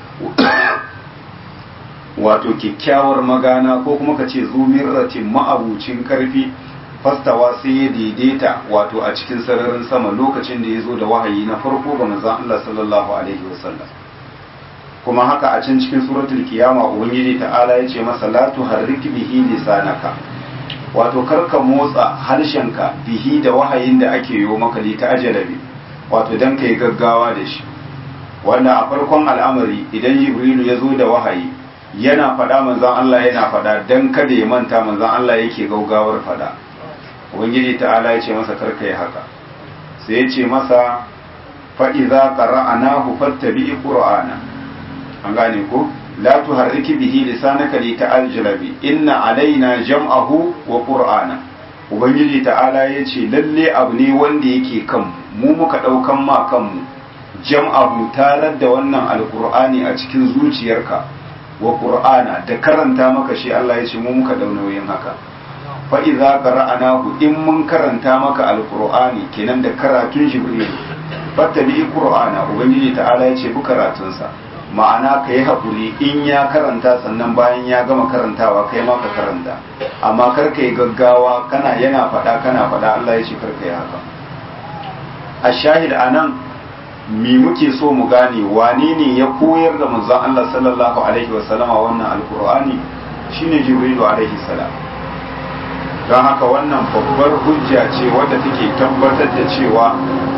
wato kyakkyawar magana ko kuma ka ce zumirratin ma'abucin karfi fastawa sai ya daidaita wato a cikin sararin sama lokacin da ya zo da wahayi na farko ga manzon Allah sallallahu alaihi wasallam kuma haka a can cikin suratul kiyama ubangiji ta'ala ya ce masa la tuharrik bihi lisanaka wato karka motsa harshenka bihi da wahayin da ake yi maka li ta ajalabi wato dan kai gaggawa da shi wanda a farkon al'amari idan jibrilu ya zo da wahayi yana faɗa manzan Allah yana faɗa don kada ya manta manzan Allah yake gaugawar faɗa ubangiji ta'ala ya ce masa karka yi haka sai ya ce masa fa'iza qara'anahu fattabi qur'ana an gane ko la tuharriki bihi lisanaka li ta'aljala bi inna alaina jam'ahu wa qur'ana ubangiji ta'ala ya ce lalle abu ne wanda yake kan mu muka ɗaukan ma kanmu jam'ahu tarar da wannan alqur'ani a cikin zuciyarka wa qur'ana da karanta maka shi Allah ya ce mu muka dau nauyin haka fa idza qara'nahu in mun karanta maka alqur'ani kenan da karatun jibril fattabi qur'ana ubangiji ta'ala ya ce bu karatun sa ma'ana kai hakuri in ya karanta sannan bayan ya gama karantawa kai ma ka karanta amma kar kai gaggawa kana yana fada kana fada Allah ya ce kar kai haka a shahid anan mi muke so mu gane wane ne ya koyar da manzon Allah sallallahu alaihi wa sallama wannan alkur'ani shine jibrilu alaihi salam don haka wannan babbar hujja ce wadda take tabbatar da cewa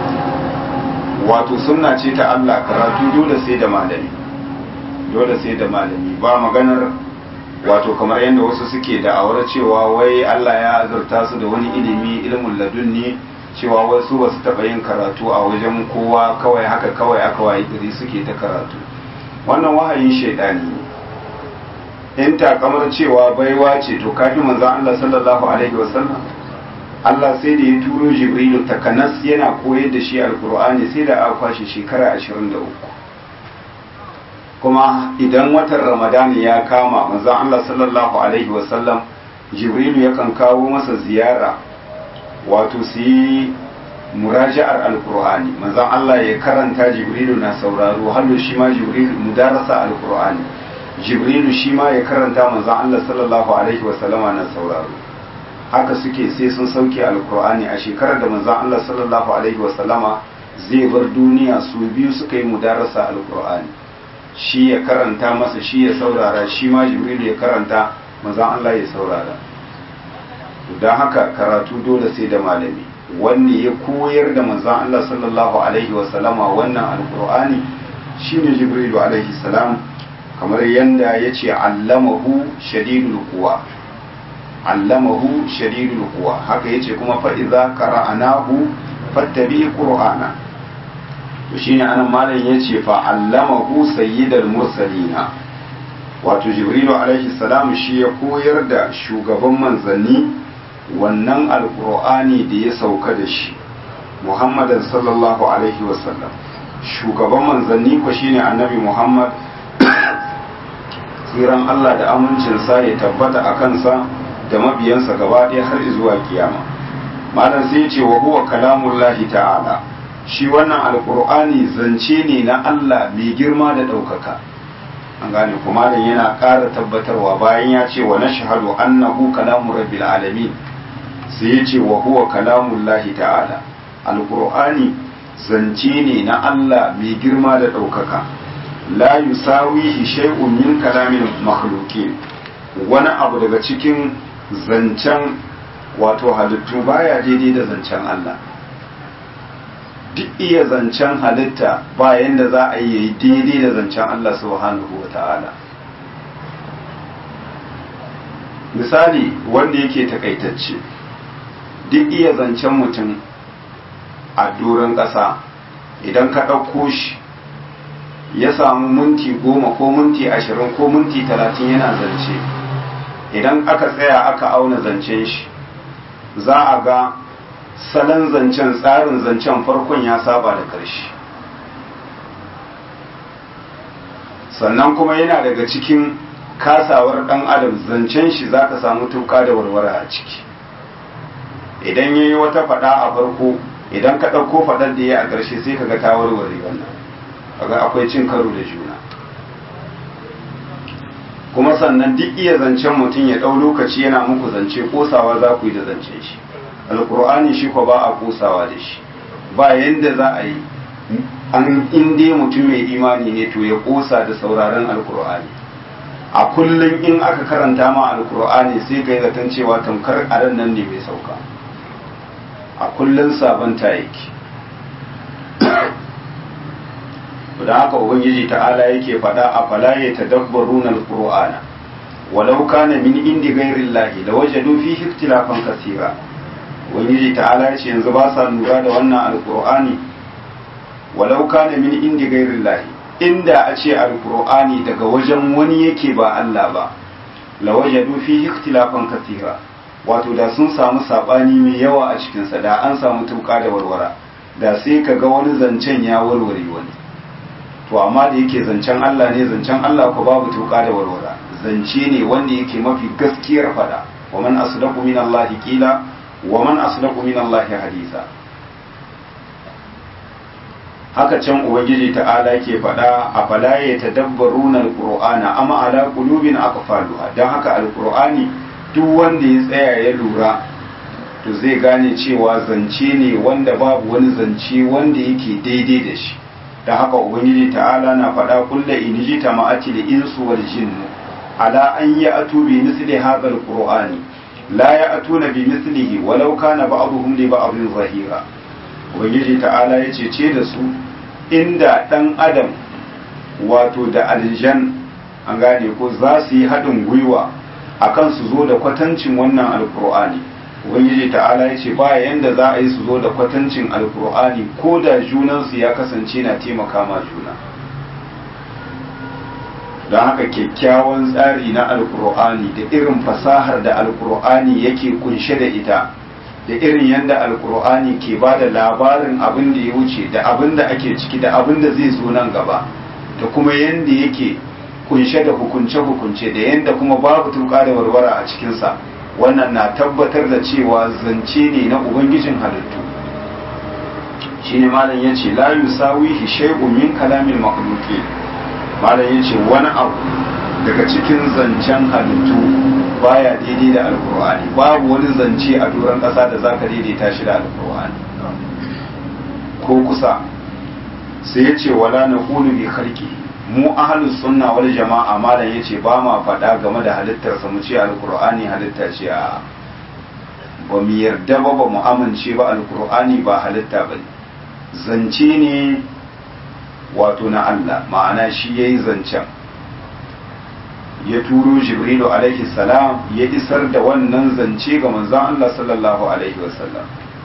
wato sunna ce ta Allah karatu dole sai da malami dole sai da malami ba maganar wato kamar yadda wasu suke da'awar cewa wai Allah ya azurta su da wani ilimi ilmin ladunni cewa wasu ba su taɓa yin karatu a wajen kowa kawai haka kawai aka wayi gari suke ta karatu wannan wahayin shaidani ne in takamar cewa baiwa ce to kafin manzon Allah sallallahu alaihi wasallam Allah sai da ya turo Jibrilu takanas yana koyar da shi alkur'ani sai da aka kwashe shekara 23 kuma idan watan Ramadani ya kama manzon Allah sallallahu alaihi wasallam Jibrilu yakan kawo masa ziyara wato su yi muraja'ar alkur'ani manzon Allah ya karanta jibrilu na sauraro hallo shi ma jibrilu mudarasa alkur'ani jibrilu shi ma ya karanta manzon Allah sallallahu alaihi wa sallama na sauraro haka suke sai sun sauke alkur'ani a shekarar da manzon Allah sallallahu alaihi wa sallama zai bar duniya su biyu suka yi mudarasa alkur'ani shi ya karanta masa shi ya saurara shi ma jibril ya karanta manzon Allah ya saurara don haka karatu dole sai da malami wanne ya koyar da manzon Allah sallallahu alaihi wasallama wannan alkur'ani shine jibril alaihi salam kamar yanda yace allamahu shadidul quwa allamahu shadidul quwa haka yace kuma fa idza qara'nahu fattabi qur'ana to shine anan malam yace fa allamahu sayyidal mursalina wato jibrilu alaihi salam shi ya koyar da shugaban manzanni wannan alqur'ani da ya sauka da shi muhammadan sallallahu alaihi wasallam shugaban manzanni ko shine annabi muhammad tsiran Allah da amincinsa ya tabbata a kansa da mabiyansa gaba ɗaya har zuwa kiyama malam sai ce wa huwa kalamullahi ta'ala shi wannan alkur'ani zance ne na Allah mai girma da ɗaukaka an gane kuma malam yana ƙara tabbatarwa bayan ya ce wa nashhadu annahu kalamu rabbil alamin sai ya ce wa huwa kalamullahi ta'ala alkur'ani zance ne na Allah mai girma da ɗaukaka la yusawihi shay'un min kalamin makhluqin wani abu daga cikin zancen wato halittu baya daidai da zancen Allah duk iya zancen halitta bayan da za a yi daidai da zancen Allah subhanahu wa ta'ala misali wanda yake takaitacce duk iya zancen mutum a doron ƙasa idan ka ɗauko shi ya samu minti goma ko minti ashirin ko minti talatin yana zance idan aka tsaya aka auna zancen shi za a ga salon zancen tsarin zancen farkon ya saba da ƙarshe sannan kuma yana daga cikin kasawar ɗan adam zancen shi za ka samu tuka da warware a ciki idan ya yi wata faɗa a farko idan ka ɗauko faɗar da ya a ƙarshe sai ka ga ta warware wannan kaga akwai cin karo da juna kuma sannan duk iya zancen mutum ya ɗau lokaci yana muku zance kosawa za ku yi da zancen shi alkur'ani shi ko ba a kosawa da shi ba yadda za a yi an inda mutum mai imani ne to ya kosa da sauraron alkur'ani a kullum in aka karanta ma alkur'ani sai ka yi zaton cewa tamkar aran nan ne mai sauka a kullum sabanta yake da haka ubangiji ta'ala yake faɗa a fala ya tadabbaruna alqur'ana walau kana min indi ghairi llahi lawajadu fihi ikhtilafan kaseera ubangiji ta'ala yace yanzu ba sa lura da wannan alqur'ani walau kana min indi ghairi llahi inda a ce alqur'ani daga wajen wani yake ba Allah ba lawajadu fihi ikhtilafan kaseera wato da sun samu sabani mai yawa a cikin sa da an samu tuka da warwara da sai ka ga wani zancen ya warware wani to amma da yake zancen Allah ne zancen Allah ko babu tuka da warwara zance ne wanda yake mafi gaskiyar fada wa man asdaqu min Allah qila wa man asdaqu min Allah hadisa haka can ubangiji ta'ala yake fada a fala ya tadabbaruna alqur'ana amma ala qulubin aqfaluha dan haka alqur'ani duk wanda ya tsaya ya lura to zai gane cewa zance ne wanda babu wani zance wanda yake daidai da shi da haka ubangiji ta'ala na faɗa kulla in ji ta ma'ati da insu wal jinnu ala an yi atu bi misli hadha alqur'ani la ya atuna bi mislihi walau kana ba'dhum li ba'dhin zahira ubangiji ta'ala ya ce da su inda dan adam wato da aljan an gane ko za su yi haɗin gwiwa akan su zo da kwatancin wannan alqur'ani ubangiji ta'ala ya ce ba yanda za a yi su zo da kwatancin alkur'ani ko da junansu ya kasance na taimaka ma juna don haka kyakkyawan tsari na alkur'ani da irin fasahar da alkur'ani yake kunshe da ita da irin yadda alkur'ani ke ba da labarin abin da ya wuce da abin da ake ciki da abin da zai zo nan gaba da kuma yadda yake kunshe da hukunce-hukunce da yadda kuma babu tuka da warwara a cikinsa wannan na tabbatar da cewa zance ne na ubangijin halittu shine malam yace la yusawihi shay'un min kalamil makhluqin malam yace wani abu daga cikin zancen halittu baya daidai da alkur'ani babu wani zance a doron ƙasa da zaka daidaita shi da alkur'ani ko kusa sai ya ce wala na ƙulu bi khalqi mu ahlus sunna wal jama'a malam yace ba ma faɗa game da halittarsa mu ce alqur'ani halitta ce a ba mu yarda ba ba mu amince ba alqur'ani ba halitta ba zance ne wato na Allah ma'ana shi yayi zancen ya turo jibrilu alaihi salam ya isar da wannan zance ga manzon Allah sallallahu alaihi wasallam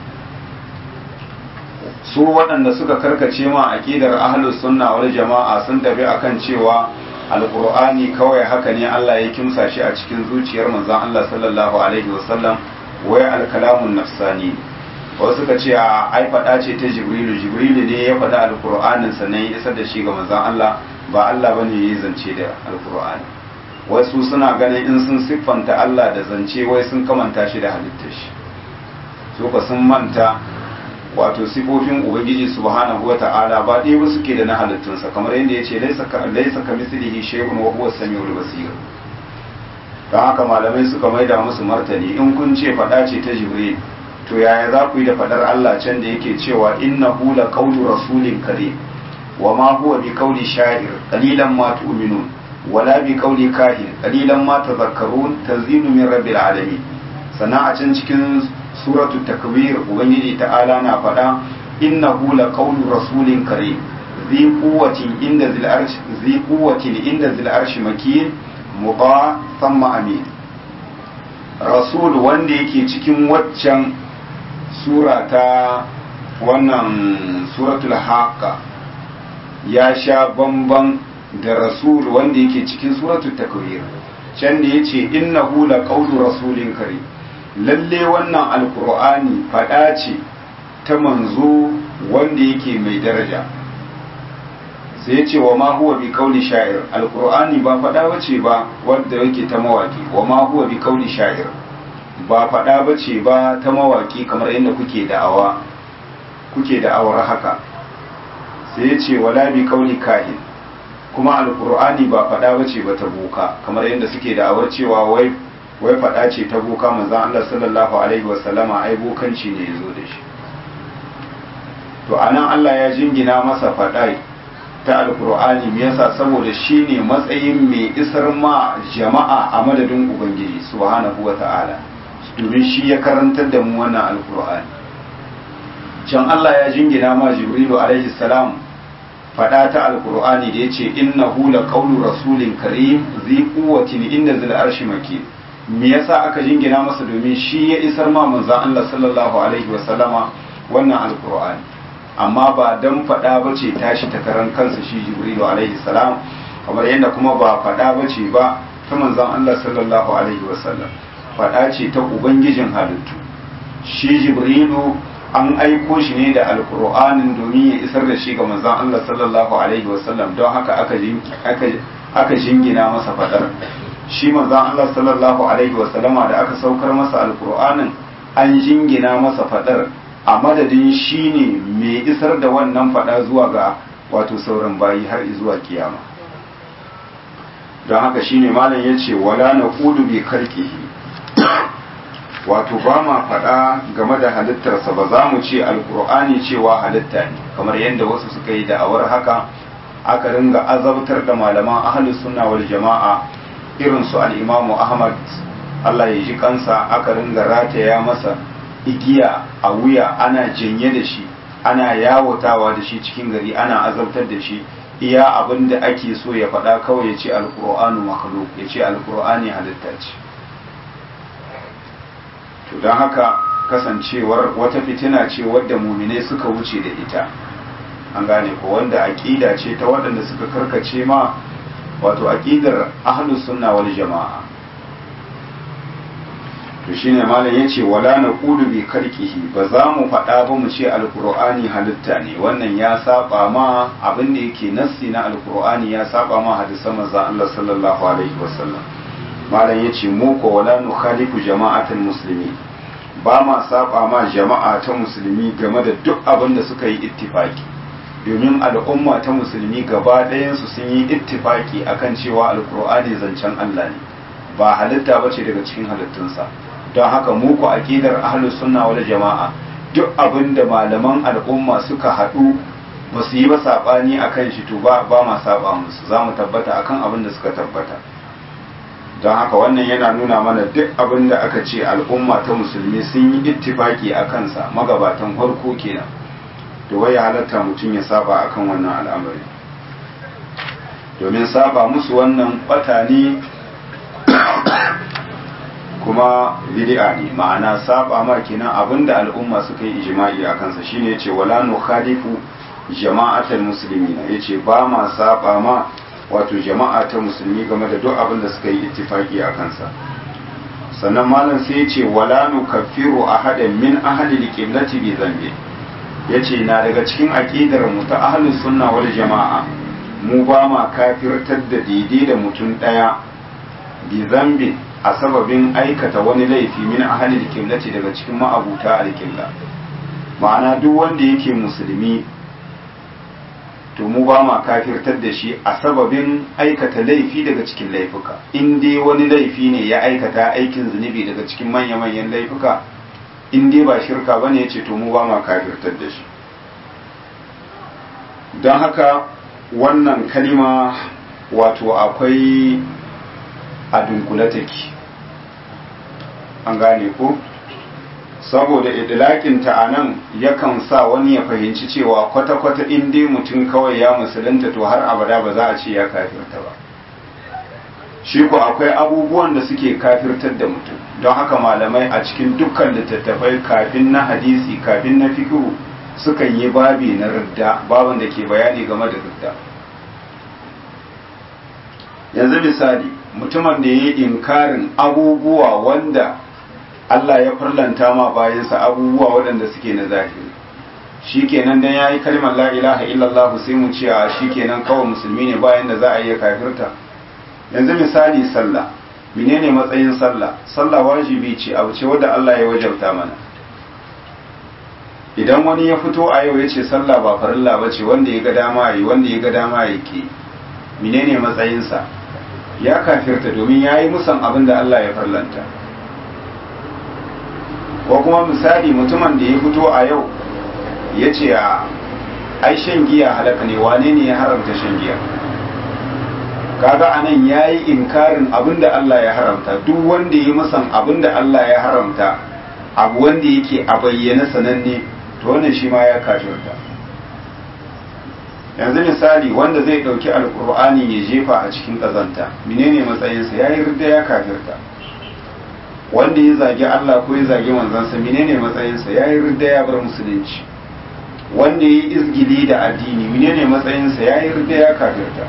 su waɗanda suka karkace ma aqidar ahlus sunna wal jama'a sun tafi akan cewa alqur'ani kawai haka ne Allah ya kimsa shi a cikin zuciyar manzon Allah sallallahu alaihi wasallam wai alkalamun nafsani wasu suka ce a ai faɗa ce ta jibrilu jibrilu ne ya faɗa alqur'anin sannan ya isar da shi ga manzon Allah ba Allah bane ya yi zance da alqur'ani wasu suna ganin in sun siffanta Allah da zance wai sun kamanta shi da halittar shi su ka sun manta wato sifofin ubangiji subhanahu wata'ala ba ɗaya ba suke da na halittunsa kamar yadda ya ce laisa ka mislihi shay'un wa huwa samiul basir don haka malamai suka maida musu martani in kun ce faɗa ce ta jibril to yaya za ku yi da faɗar Allah can da yake cewa innahu la qawlu rasulin karim wa ma huwa bi qawli sha'ir qalilan ma tu'minun wala bi qawli kahin qalilan ma tadhakkarun tanzilu min rabbil alamin sannan a can cikin suratu takwir ubangiji ta'ala na faɗa innahu la qawlu rasulin karim zi quwwatin inda zil arsh zi quwwatin inda zil arsh makin muta thumma amin rasul wanda yake cikin waccan sura ta wannan suratul haqqa ya sha bamban da rasul wanda yake cikin suratul takwir can da yace innahu la qawlu rasulin karim lalle wannan alkur'ani faɗa ce ta manzo wanda yake mai daraja sai ce wa ma huwa bi kauli sha'ir alkur'ani ba faɗa bace ba wanda yake ta mawaki wa ma huwa bi kauli sha'ir ba faɗa bace ba ta mawaki kamar yadda kuke da'awa kuke da'awar haka sai ce wala bi kauli kahin kuma alkur'ani ba faɗa bace ba ta boka kamar yadda suke da'awar cewa wai wai faɗa ce ta boka manzan Allah sallallahu alaihi wasallama ai bokanci ne ya zo da shi to anan Allah ya jingina masa faɗa ta alkur'ani me yasa saboda shi ne matsayin mai isar ma jama'a a madadin ubangiji subhanahu wa ta'ala domin shi ya karantar da mu wannan alkur'ani can Allah ya jingina ma jibrilu alaihi salam faɗa ta alkur'ani da yace innahu la qawlu rasulin karim zi quwwatin inda zil arshi makin me yasa aka jingina masa domin shi ya isar ma manzon Allah sallallahu alaihi wa sallama wannan alqur'ani amma ba dan fada bace tashi ta karan kansa shi jibrilu alaihi salam kamar yadda kuma ba fada bace ba ta manzon Allah sallallahu alaihi wa sallam fada ce ta ubangijin halittu shi jibrilu an aiko shi ne da alqur'anin domin ya isar da shi ga manzon Allah sallallahu alaihi wa sallam don haka aka aka jingina masa fadar shi manzon Allah sallallahu alaihi wa sallama da aka saukar masa alkur'anin an jingina masa fadar a madadin shi ne mai isar da wannan fada zuwa ga wato sauran bayi har zuwa kiyama don haka shine malam ya ce wala na kudu bi karkihi wato ba ma fada game da halittarsa ba za mu ce alkur'ani cewa halitta ne kamar yadda wasu suka yi da'awar haka aka ringa azabtar da malaman ahlus sunna wal jama'a irin su al'imamu ahmad Allah ya ji kansa aka ringa rataya masa igiya a wuya ana janye da shi ana yawatawa da shi cikin gari ana azabtar da shi iya abin da ake so ya faɗa kawai ya ce alƙur'anu makhluk ya ce alƙur'ani halitta ce to don haka kasancewar wata fitina ce wadda muminai suka wuce da ita an gane ko wanda aƙida ce ta waɗanda suka karkace ma wato aqidar ahlus sunna wal jama'a to shine malam yace wala naqulu bi karkihi ba za mu faɗa ba mu ce alqur'ani halitta ne wannan ya saba ma abin da yake nassi na alqur'ani ya saba ma hadisan manzon Allah sallallahu alaihi wasallam malam yace mu ko wala nukhalifu jama'atul muslimin ba ma saba ma jama'a ta musulmi game da duk abin da suka yi ittifaki domin al'umma ta musulmi gaba ɗayansu sun yi ittifaki akan cewa alkur'ani zancen Allah ne ba halitta bace daga cikin halittunsa don haka mu ku aqidar ahlus sunna wal jama'a duk abin da malaman al'umma suka haɗu ba su yi ba saɓani a kan shi to ba ma saba musu za mu tabbata akan abin da suka tabbata don haka wannan yana nuna mana duk abin da aka ce al'umma ta musulmi sun yi ittifaki a kansa magabatan farko kenan to wai halatta mutum ya saba akan wannan al'amari domin saba musu wannan bata ne kuma bid'a ne ma'ana saba ma kenan abinda al'umma suka yi ijma'i a kansa shine yace wala nukhalifu jama'atul muslimina yace ba ma saba ma wato jama'a ta musulmi game da duk abin da suka yi ittifaki a kansa sannan malam sai ya ce wala nukaffiru ahadan min ahli alqiblati bi dhanbi yace na daga cikin aqidar mu ta ahli sunna wal jama'a mu ba ma kafirtar da daidai da mutum daya bi dhanbi a sababin aikata wani laifi min ahli alqiblati daga cikin ma'abuta alqibla ma'ana duk wanda yake musulmi to mu ba ma kafirtar da shi a sababin aikata laifi daga cikin laifuka in dai wani laifi ne ya aikata aikin zunubi daga cikin manya-manyan laifuka in dai ba shirka bane ya ce to mu ba ma kafirtar da shi don haka wannan kalima wato akwai a dunkule take an gane ko saboda idilakinta a nan yakan sa wani ya fahimci cewa kwata-kwata in dai mutum kawai ya musulunta to har abada ba za a ce ya kafirta ba shi ku akwai abubuwan da suke kafirtar da mutum don haka malamai a cikin dukkan littattafai kafin na hadisi kafin na fikihu sukan yi babi na ridda babin da ke bayani game da ridda yanzu misali mutumin da ya yi inkarin abubuwa wanda Allah ya farlanta ma bayansa abubuwa waɗanda suke na zahiri shi kenan dan ya yi kalmar la ilaha illallah sai mu ce a shi kenan kawai musulmi ne bayan da za a iya kafirta yanzu misali sallah menene matsayin sallah sallah wajibi ce abu ce wadda Allah ya wajabta mana idan wani ya fito a yau ya ce sallah ba farilla ba ce wanda ya ga dama yi wanda ya ga dama ya ke menene matsayinsa ya kafirta domin ya yi musan abin da Allah ya farlanta ko kuma misali mutumin da ya fito a yau ya ce a ai shan giya halaka ne wane ne ya haramta shan giya kaga anan ya yi inkarin abin da Allah ya haramta duk wanda ya musan abin da Allah ya haramta abu wanda yake a bayyana sananne to wannan shi ma ya kafirta yanzu misali wanda zai ɗauki alkur'ani ya jefa a cikin ƙazanta menene matsayinsa ya yi rida ya kafirta wanda ya zagi Allah ko ya zagi manzansa menene matsayinsa ya yi rida ya bar musulunci wanda ya yi izgili da addini menene matsayinsa ya yi rida ya kafirta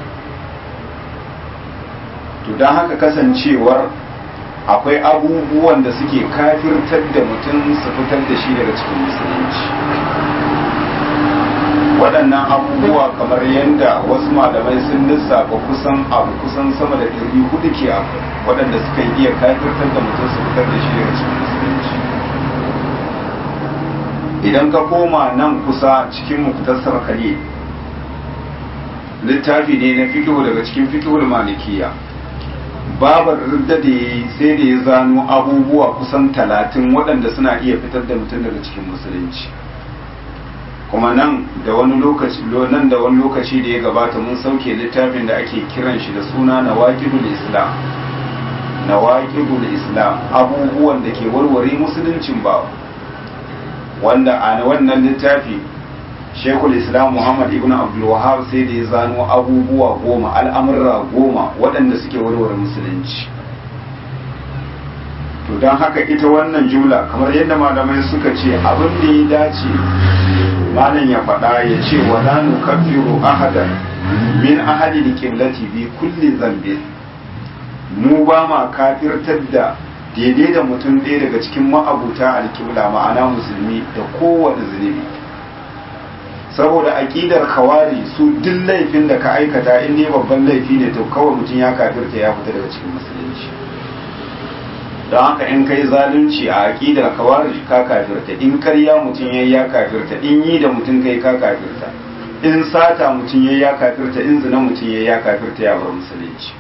to don haka kasancewar akwai abubuwan da suke kafirtar da mutum su fitar da shi daga cikin musulunci waɗannan abubuwa kamar yadda wasu malamai sun lissafa kusan abu kusan sama da ɗari hudu ke abu waɗanda suka iya kafirtar da mutum su fitar da shi daga cikin musulunci idan ka koma nan kusa cikin muktasar khalil littafi ne na fikihu daga cikin fikihul malikiya babar ridda da ya sai da ya zano abubuwa kusan talatin waɗanda suna iya fitar da mutum daga cikin musulunci kuma nan da wani lokaci nan da wani lokaci da ya gabata mun sauke littafin da ake kiran shi da suna nawaqidul islam nawaqidul islam abubuwan da ke warware musuluncin ba wanda a wannan littafi shekul islam muhammad ibn abdul wahab sai da ya zano abubuwa goma al'amurra goma waɗanda suke warware musulunci to don haka ita wannan jumla kamar yadda malamai suka ce abin da ya dace malam ya faɗa ya ce wa la nukaffiru ahadan min ahadi liqiblati bi kulli zambi mu ba ma kafirtar da daidai da mutum ɗaya daga cikin ma'abuta alkibla ma'ana musulmi da kowane zunubi saboda aƙidar kawari su duk laifin da ka aikata in ne babban laifi ne to kawai mutum ya kafirta ya fita daga cikin musulunci don haka in kai zalunci a aƙidar kawari ka kafirta in karya mutum ya ya kafirta in yi da mutum kai ka kafirta in sata mutum ya ya kafirta in zina mutum ya ya kafirta ya bar musulunci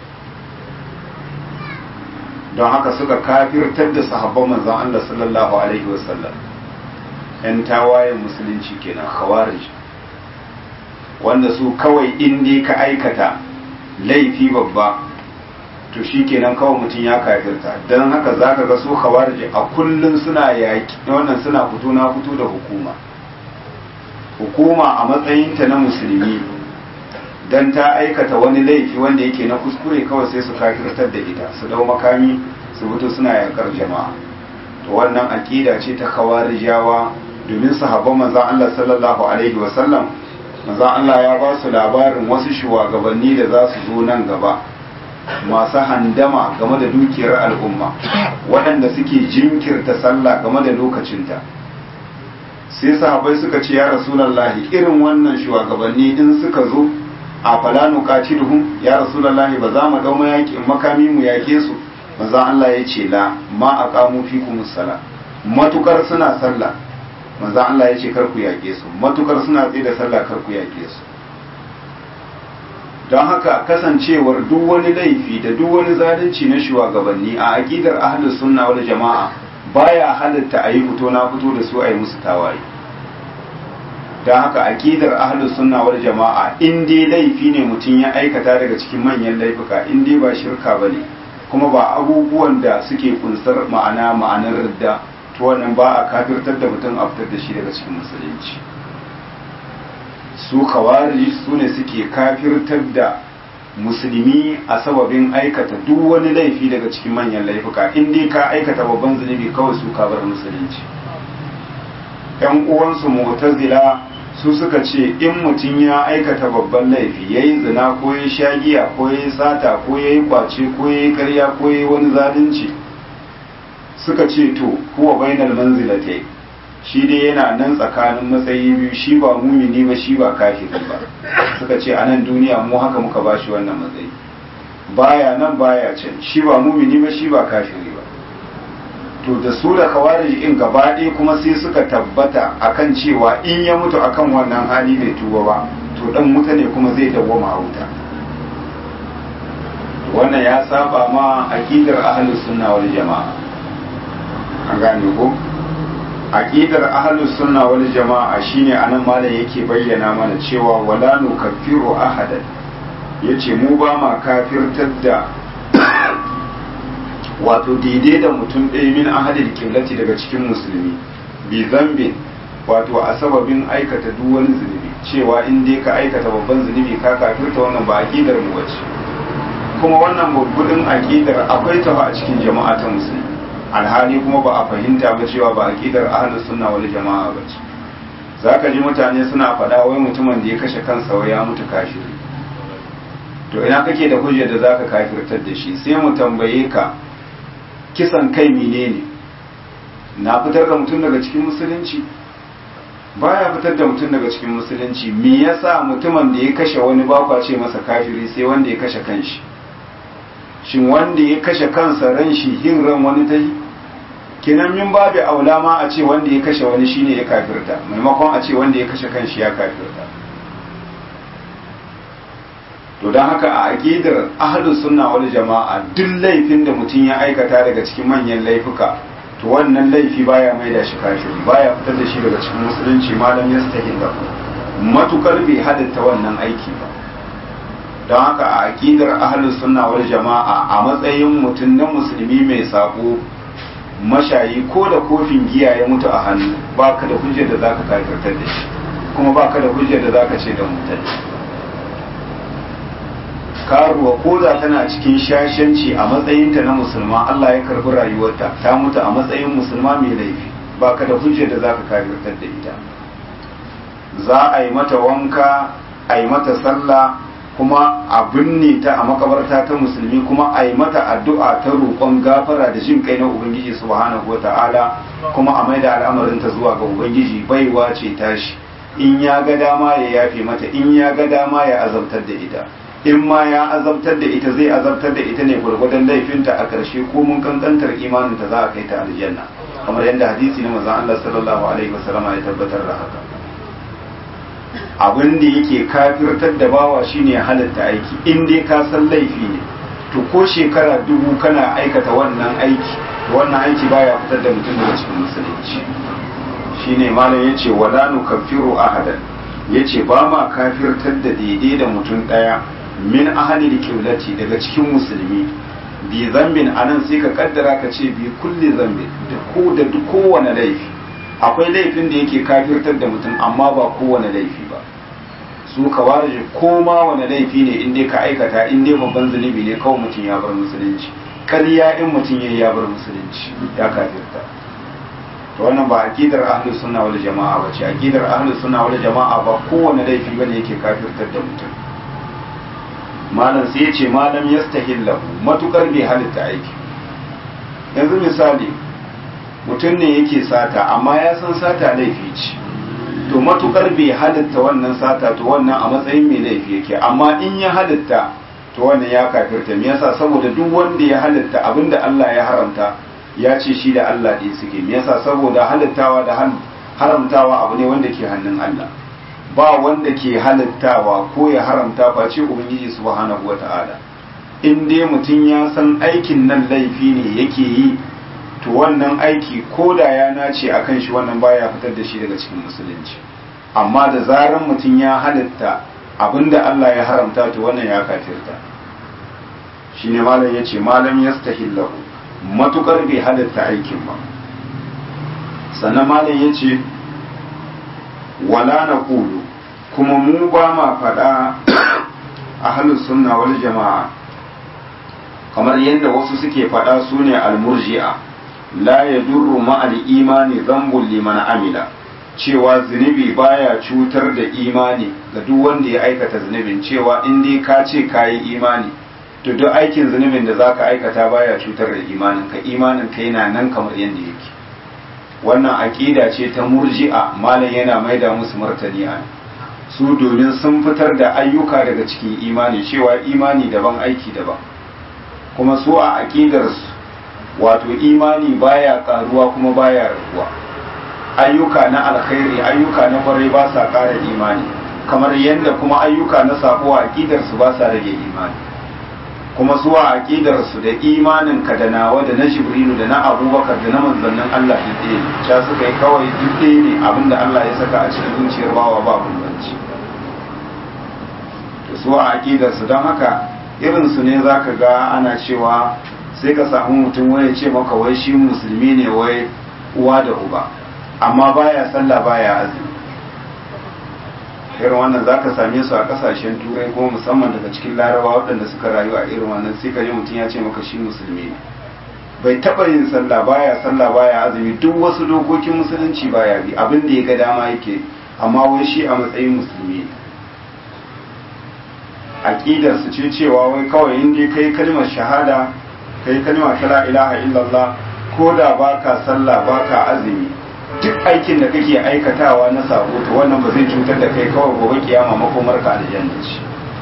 don haka suka kafirtar da sahabban manzon Allah sallallahu alaihi wasallam 'yan tawayen musulunci kenan khawarij wanda su kawai in dai ka aikata laifi babba to shi kenan kawai mutum ya kafirta don haka za ka ga su khawarij a kullum suna yaki wannan suna fito na fito da hukuma hukuma a matsayinta na musulmi don ta aikata wani laifi wanda yake na kuskure kawai sai su kafirtar da ita su dau makami su fito suna yakar jama'a to wannan aƙida ce ta khawarijawa domin sahabban manzon Allah sallallahu alaihi wasallam manzon Allah ya ba su labarin wasu shugabanni da za su zo nan gaba masu handama game da dukiyar al'umma waɗanda suke jinkirta sallah game da lokacinta sai sahabbai suka ce ya rasulallahi irin wannan shugabanni in suka zo a falanu qatiluhum ya rasulallahi ba za mu dau mayaki makami mu yake su manzo Allah ya ce la ma aqamu fikum sala matukar suna sallah manzo Allah ya ce kar ku yake su matukar suna tsaye da sallah kar ku yake su don haka kasancewar duk wani laifi da duk wani zalunci na shugabanni a aqidar ahlus sunna wal jama'a baya halatta a yi fito na fito da su a yi musu tawaye don haka aqidar ahlus sunna wal jama'a in dai laifi ne mutum ya aikata daga cikin manyan laifuka in dai ba shirka bane kuma ba abubuwan da suke kunsar ma'ana ma'anar ridda to wannan ba a kafirtar da mutum a fitar da shi daga cikin musulunci su kawari su ne suke kafirtar da musulmi a sababin aikata duk wani laifi daga cikin manyan laifuka in dai ka aikata babban zunubi kawai su kabar musulunci yan uwansu mu'tazila su suka ce in mutum ya aikata babban laifi ya yi zina ko ya sha giya ko ya yi sata ko ya yi kwace ko ya yi karya ko ya yi wani zalunci suka ce to kuwa bainal manzilatai shi dai yana nan tsakanin matsayi biyu shi ba mumini ba shi ba kafiri ba suka ce a nan duniya mu haka muka ba shi wannan matsayi baya nan baya can shi ba mumini ba shi ba kafiri ba to da su da kawarij in gaba ɗaya kuma sai suka tabbata akan cewa in ya mutu akan wannan hali bai tuba ba to dan wuta ne kuma zai dawwama a wuta wannan ya saba ma aqidar ahlus sunna wal jamaa an gane ko aqidar ahlus sunna wal jamaa shine anan malam yake bayyana mana cewa wala nukaffiru ahadan yace mu ba ma kafirtar da wato daidai da mutum ɗaya min ahadil kiblati daga cikin musulmi bi zambin wato a sababin aikata duk wani zunubi cewa in dai ka aikata babban zunubi ka kafirta wannan ba aqidar mu bace kuma wannan babbudin aqidar akwai ta a cikin jama'a ta musulmi alhali kuma ba a fahimta ba cewa ba aqidar ahlus sunna wal jama'a bace zaka ji mutane suna faɗa wai mutumin da ya kashe kansa wai ya mutu kafiri to ina kake da hujjar da zaka kafirtar da shi sai mu tambaye ka kisan kai menene na fitar da mutum daga cikin musulunci baya fitar da mutum daga cikin musulunci me yasa mutumin da ya kashe wani bakwa ce masa kafiri sai wanda ya kashe kanshi shin wanda ya kashe kansa ran shi yin ran wani ta yi kinan min babu aula ma a ce wanda ya kashe wani shine ya kafirta maimakon a ce wanda ya kashe kanshi ya kafirta to don haka a aqidar ahlus sunna wal jama'a duk laifin da mutum ya aikata daga cikin manyan laifuka to wannan laifi baya mai da shi kafiri baya fitar da shi daga cikin musulunci malam ya stahin da matukar bai hadatta wannan aiki ba don haka a aqidar ahlus sunna wal jama'a a matsayin mutum na musulmi mai sako mashayi ko da kofin giya ya mutu a hannu baka da hujjar da zaka kafirtar da shi kuma baka da hujjar da zaka ce da mutane karuwa ko da tana cikin shashanci a matsayinta na musulma Allah ya karbi rayuwarta ta mutu a matsayin musulma mai laifi baka da hujjar da zaka kafirtar da ita za a yi mata wanka a yi mata sallah kuma a binne ta a makabarta ta musulmi kuma a yi mata addu'a ta roƙon gafara da jin kai na ubangiji subhanahu wata'ala kuma a maida al'amarinta zuwa ga ubangiji baiwa ce tashi in ya ga dama ya yafe mata in ya ga dama ya azabtar da ita in ma ya azabtar da ita zai azabtar da ita ne gwargwadon laifinta a ƙarshe ko mun kankantar imaninta za a kai ta aljanna kamar yadda hadisi na manzon Allah sallallahu alaihi wasallama ya tabbatar da haka abin da yake kafirtar da bawa shine halatta aiki in dai ka san laifi ne to ko shekara dubu kana aikata wannan aiki wannan aiki baya fitar da mutum daga cikin musulunci shine malam yace wala nukaffiru ahadan yace ba ma kafirtar da daidai da mutum daya min ahli qiblati daga cikin musulmi bi zambin anan sai ka kaddara ka ce bi kulli zambin da ko da duk kowane laifi akwai laifin da yake kafirtar da mutum amma ba kowane laifi ba su ka warje ko ma wani laifi ne in dai ka aikata in dai babban zunubi ne kawai mutum ya bar musulunci ƙarya in mutum ya ya bar musulunci ya kafirta to wannan ba aqidar ahlus sunna wal jama'a ba ce aqidar ahlus sunna wal jama'a ba kowane laifi bane yake kafirtar da mutum malam sai ya ce malam yastahillahu matukar bai halitta aiki yanzu misali mutum ne yake sata amma ya san sata laifi ce to matukar bai halitta wannan sata to wannan a matsayin mai laifi yake amma in ya halitta to wannan ya kafirta me yasa saboda duk wanda ya halitta abinda Allah ya haramta ya ce shi da Allah ɗin suke me yasa saboda halittawa da haramtawa abu ne wanda ke hannun Allah ba wanda ke halittawa ko ya haramta face ubangiji subhanahu wata'ala in dai mutum ya san aikin nan laifi ne yake yi to wannan aiki ko da ya nace a kan shi wannan baya fitar da shi daga cikin musulunci amma da zarar mutum ya halitta abinda Allah ya haramta to wannan ya kafirta shine malam yace malam yastahillahu matukar bai halitta aikin ba sannan malam yace wala naqulu kuma mu ba ma faɗa ahlus sunna wal jama'a kamar yadda wasu suke faɗa su ne almurji'a la ya durru ma'al imani zambun liman amila cewa zunubi baya cutar da imani ga duk wanda ya aikata zunubin cewa in dai ka ce ka yi imani to duk aikin zunubin da za ka aikata baya cutar da imanin ka imanin ka yana nan kamar yadda yake wannan aƙida ce ta murji'a malam yana maida musu martani a su domin sun fitar da ayyuka daga cikin imani cewa imani daban aiki daban kuma su a aƙidarsu wato imani baya karuwa kuma baya raguwa ayyuka na alkhairi ayyuka na kwarai ba sa ƙara imani kamar yadda kuma ayyuka na sako a aƙidarsu ba sa rage imani kuma su a aƙidarsu da imanin ka da nawa da na jibrilu da na abubakar da na manzannin allah duk ɗaya ne ca suka yi kawai duk ɗaya ne abinda allah ya saka a cikin zuciyar bawa ba bambanci to su a aƙidarsu don haka irinsu ne za ka ga ana cewa sai ka samu mutum wani ce maka wai shi musulmi ne wai uwa da uba amma baya sallah baya azumi irin wannan za ka same su a kasashen turai kuma musamman daga cikin laraba waɗanda suka rayu a irin wannan sai ka ji mutum ya ce maka shi musulmi ne bai taɓa yin sallah baya sallah baya azumi duk wasu dokokin musulunci baya bi abin da ya ga dama yake amma wai shi a matsayin musulmi ne aqidar su ce cewa wai kawai in dai kai kalmar shahada kai kalma ta la ilaha illallah ko da baka sallah baka azumi duk aikin da kake aikatawa na sabo to wannan ba zai cutar da kai kawai gobe kiyama makomar ka aljanna ce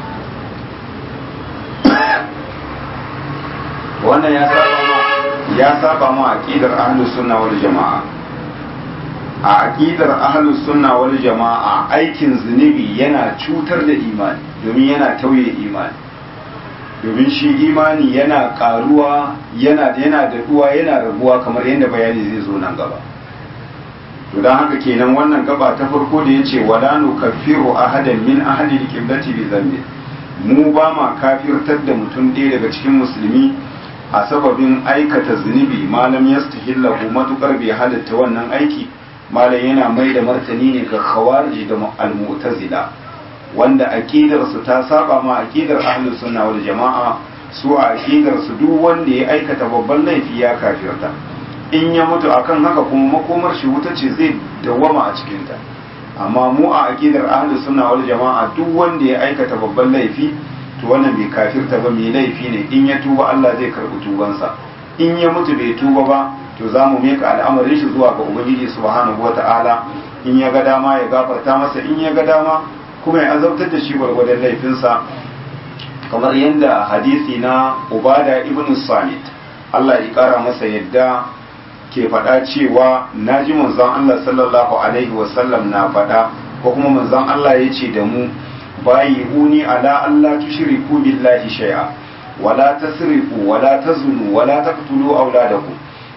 wannan ya saba ma ya saba ma aqidar ahlus sunna wal jamaa a aqidar ahlus sunna wal jamaa aikin zunubi yana cutar da imani domin yana tauye imani domin shi imani yana karuwa yana yana daɗuwa yana rabuwa kamar yadda bayani zai zo nan gaba to dan haka kenan wannan gaba ta farko da yace wala nukaffiru ahadan min ahli al-qiblati bi dhanbi mu ba ma kafirtar da mutum ɗaya daga cikin musulmi a sababin aikata zunubi malam yastahillahu matukar bai halatta wannan aiki malam yana mai da martani ne ga khawarij da al-mu'tazila wanda aƙidarsu ta saba ma aƙidar ahlus sunna wal jama'a su a aƙidarsu duk wanda ya aikata babban laifi ya kafirta in ya mutu akan haka kuma makomar shi wuta ce zai dawwama a cikinta amma mu a aƙidar ahlus sunna wal jama'a duk wanda ya aikata babban laifi to wannan bai kafirta ba mai laifi ne in ya tuba Allah zai karɓi tubansa in ya mutu bai tuba ba to za mu meka al'amarin shi zuwa ga ubangiji subhanahu wata'ala in ya ga dama ya gafarta masa in ya ga dama kuma ya azabtar da shi gwargwadon laifinsa kamar yadda hadisi na ubada ibn samit Allah ya kara masa yadda ke faɗa cewa na ji manzon Allah sallallahu alaihi wasallam na faɗa ko kuma manzon Allah ya ce da mu bayi uni ala Allah tushriku billahi shay'a wala tasrifu wala tazunu wala taqtulu auladakum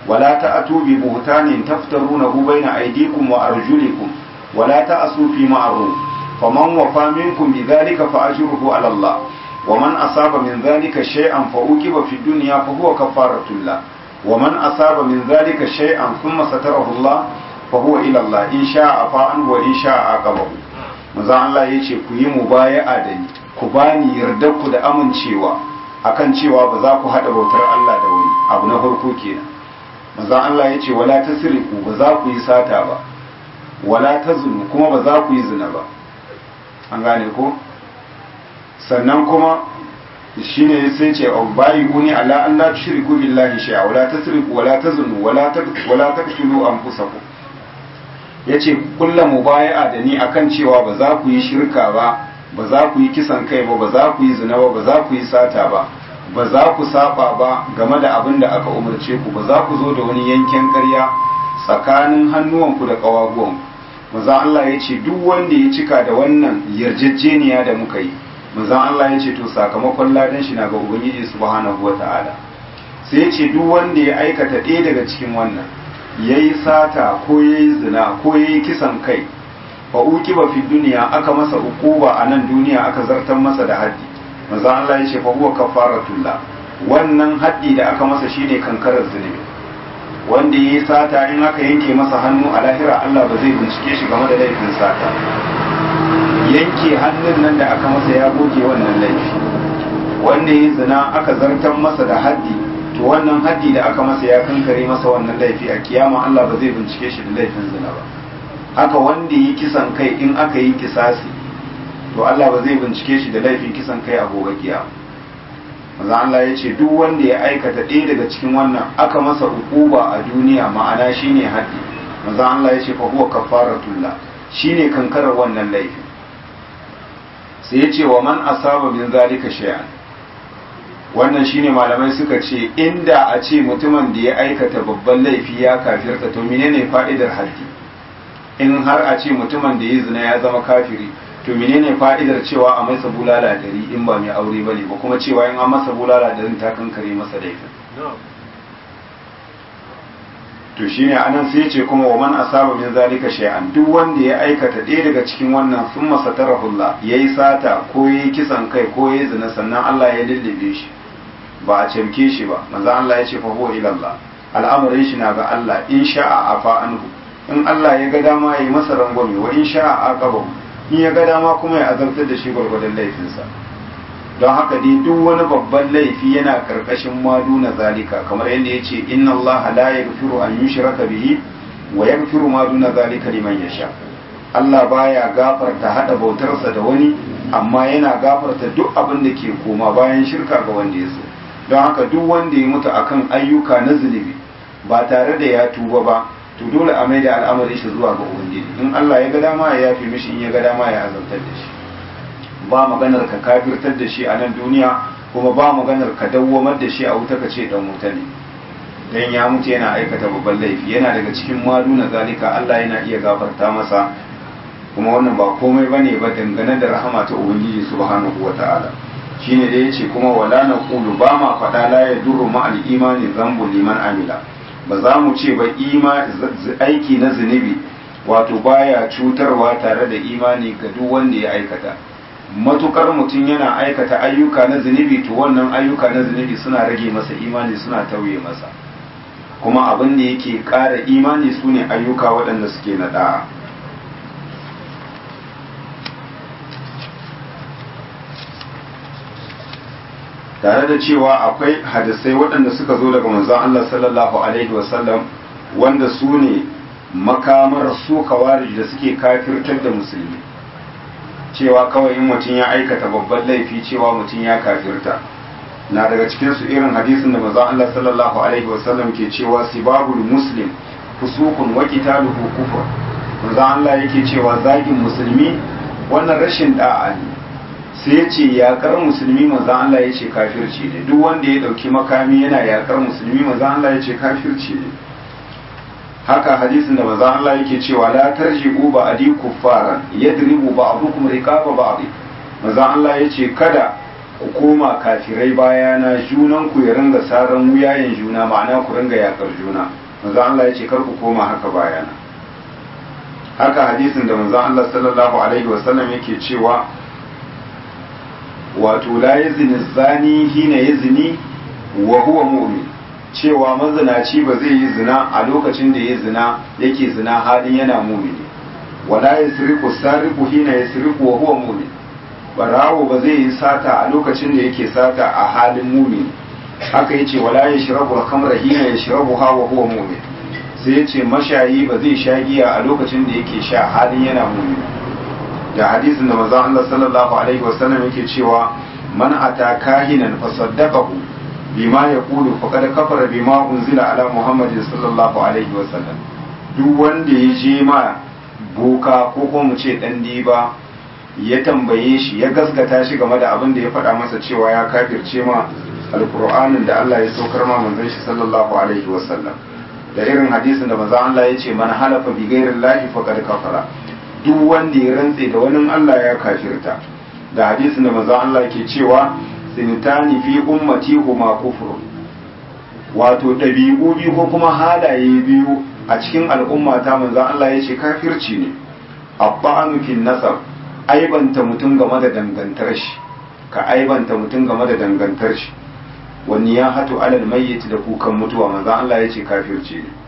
ولا تأتوا ببهتان تفترونه بين أيديكم وأرجلكم ولا تأسوا في معروف فمن وفى منكم بذلك فأجره على الله ومن أصاب من ذلك شيئا فأوكب في الدنيا فهو كفارة الله ومن أصاب من ذلك شيئا ثم ستره الله فهو إلى الله إن شاء عفا عنه وإن شاء عاقبه maza Allah ya ce ku yi mubaya'a da ni ku bani yardar ku da amincewa akan cewa ba za ku haɗa bautar Allah da wani abu na farko kenan maza Allah ya ce wala tasriqu ba za ku yi sata ba wala tazunu kuma ba za ku yi zina ba an gane ko sannan kuma shine sai ce au bayi uni ala an la tushriku billahi shay'a wala tasriqu wala tazunu wala wala taqtulu anfusakum yace kulla mubaya'a da ni akan cewa ba za ku yi shirka ba ba za ku yi kisan kai ba ba za ku yi zina ba ba za ku yi sata ba ba za ku saba ba game da abin da aka umarce ku ba za ku zo da wani yanken ƙarya tsakanin hannuwanku da ƙawaguwanku maza Allah ya ce duk wanda ya cika da wannan yarjejeniya da muka yi maza Allah ya ce to sakamakon ladan shi na ga ubangiji subhanahu wata'ala sai ya ce duk wanda ya aikata ɗaya daga cikin wannan yayi sata ko yayi zina ko yayi kisan kai fa uqiba fi duniya aka masa ukuba a nan duniya aka zartar masa da haddi maza Allah ya ce fa huwa kafaratullah wannan haddi da aka masa shine kankarar zunubi wanda ya yi sata in aka yanke masa hannu a lahira Allah ba zai bincike shi game da laifin sata yanke hannun nan da aka masa ya goge wannan laifi wanda ya yi zina aka zartar masa da haddi to wannan haddi da aka masa ya kankare masa wannan laifi a kiyama Allah ba zai bincike shi da laifin zina ba haka wanda ya yi kisan kai in aka yi kisasi to Allah ba zai bincike shi da laifin kisan kai a gobe kiyama maza Allah ya ce duk wanda ya aikata ɗaya daga cikin wannan aka masa ukuba a duniya ma'ana shine haddi maza Allah ya ce fa huwa kafaratullah shine kankarar wannan laifin sai ya ce wa man asaba min zalika shay'an wannan shine malamai suka ce inda a ce mutumin da ya aikata babban laifi ya kafirta to menene fa'idar haddi in har a ce mutumin da ya zina ya zama kafiri to menene fa'idar cewa a masa bulala dari in ba mai aure bane ba kuma cewa in an masa bulala darin ta kankare masa laifin to shine anan sai ce kuma wa man asaba min zalika shay'an duk wanda ya aikata ɗaya daga cikin wannan sun masa tarahullah yayi sata ko yayi kisan kai ko yayi zina sannan Allah ya lullube shi ba a cemke shi ba manzo Allah ya ce fa huwa ila Allah al'amarin shi na ga Allah in sha'a afa anhu in Allah ya ga dama yayi masa rangwame wa in sha'a aqabahu in ya ga dama kuma ya azabtar da shi gwargwadon laifinsa don haka dai duk wani babban laifi yana karkashin madu na zalika kamar yadda ya ce inna Allah la yaghfiru an yushraka bihi wa yaghfiru ma duna zalika liman yasha Allah baya gafarta hada bautarsa da wani amma yana gafarta duk abin da ke koma bayan shirka ga wanda ya so don haka duk wanda ya mutu akan ayyuka na zunubi ba tare da ya tuba ba to dole a mai da al'amari shi zuwa ga ubangiji in Allah ya ga dama ya yafi mishi in ya ga dama ya azabtar da shi ba maganar ka kafirtar da shi a nan duniya kuma ba maganar ka dawwamar da shi a wuta ka ce dan wuta ne dan ya mutu yana aikata babban laifi yana daga cikin maduna zalika Allah yana iya gafarta masa kuma wannan ba komai bane ba dangane da rahama ta ubangiji subhanahu wataala shine da yace kuma wala naqulu ba ma fada la yadurru ma al imani zambu liman amila ba za mu ce ba aiki na zunubi wato baya cutarwa tare da imani ga duk wanda ya aikata matukar mutum yana aikata ayyuka na zunubi to wannan ayyuka na zunubi suna rage masa imani suna tauye masa kuma abin da yake ƙara imani su ne ayyuka waɗanda suke na ɗa'a tare da cewa akwai hadisai waɗanda suka zo daga manzon Allah sallallahu alaihi wasallam wanda su ne makamar su kawarij da suke kafirtar da musulmi cewa kawai in mutum ya aikata babban laifi cewa mutum ya kafirta na daga cikin su irin hadisin da manzon Allah sallallahu alaihi wasallam ke cewa sibabul muslim fusukun wa qitaluhu kufur manzon Allah yake cewa zagin musulmi wannan rashin da'a ne sai ya ce yakar musulmi manzan Allah ya ce kafirci ne duk wanda ya dauki makami yana yakar musulmi manzan Allah ya ce kafirci ne haka hadisin da manzan Allah yake cewa la tarji'u ba'di kuffaran yadribu ba'dukum riqaba ba'd manzan Allah ya ce kada ku koma kafirai bayana junan ku ya ringa saran wuyayen juna ma'ana ku ringa yakar juna manzo Allah ya ce kar ku koma haka bayana haka hadisin da manzo Allah sallallahu alaihi wasallam yake cewa wato la yazni zani hina yazni wa huwa mu'min cewa mazinaci ba zai yi zina a lokacin da ya zina yake zina halin yana mumini wala yasriqu sariqu hina yasriqu wa huwa mu'min barawo ba zai yi sata a lokacin da yake sata a halin mumini haka yace wala yashrabu al-khamra hina yashrabuha wa huwa mu'min sai yace mashayi ba zai sha giya a lokacin da yake sha halin yana mumini da hadisin da manzon Allah sallallahu alaihi wasallam yake cewa man ata kahinan fa saddaqahu bima yaqulu faqad kafara bima unzila ala muhammadin sallallahu alaihi wasallam duk wanda ya je ma boka ko kuma mu ce dan diba ya tambaye shi ya gaskata shi game da abin da ya faɗa masa cewa ya kafirce ma alkur'anin da Allah ya saukar ma manzon shi sallallahu alaihi wasallam da irin hadisin da manzon Allah ya ce man halafa bi ghairi llahi faqad kafara duk wanda ya rantse da wani Allah ya kafirta da hadisin da manzon Allah ke cewa sinitani fi ummati huma kufrun wato ɗabi'u biyu ko kuma halaye biyu a cikin al'umma ta manzon Allah ya ce kafirci ne abba'anu fil nasab aibanta mutum game da dangantar shi ka aibanta mutum game da dangantar shi wani ya hatu alal mayyit da kukan mutuwa manzo Allah ya ce kafirci ne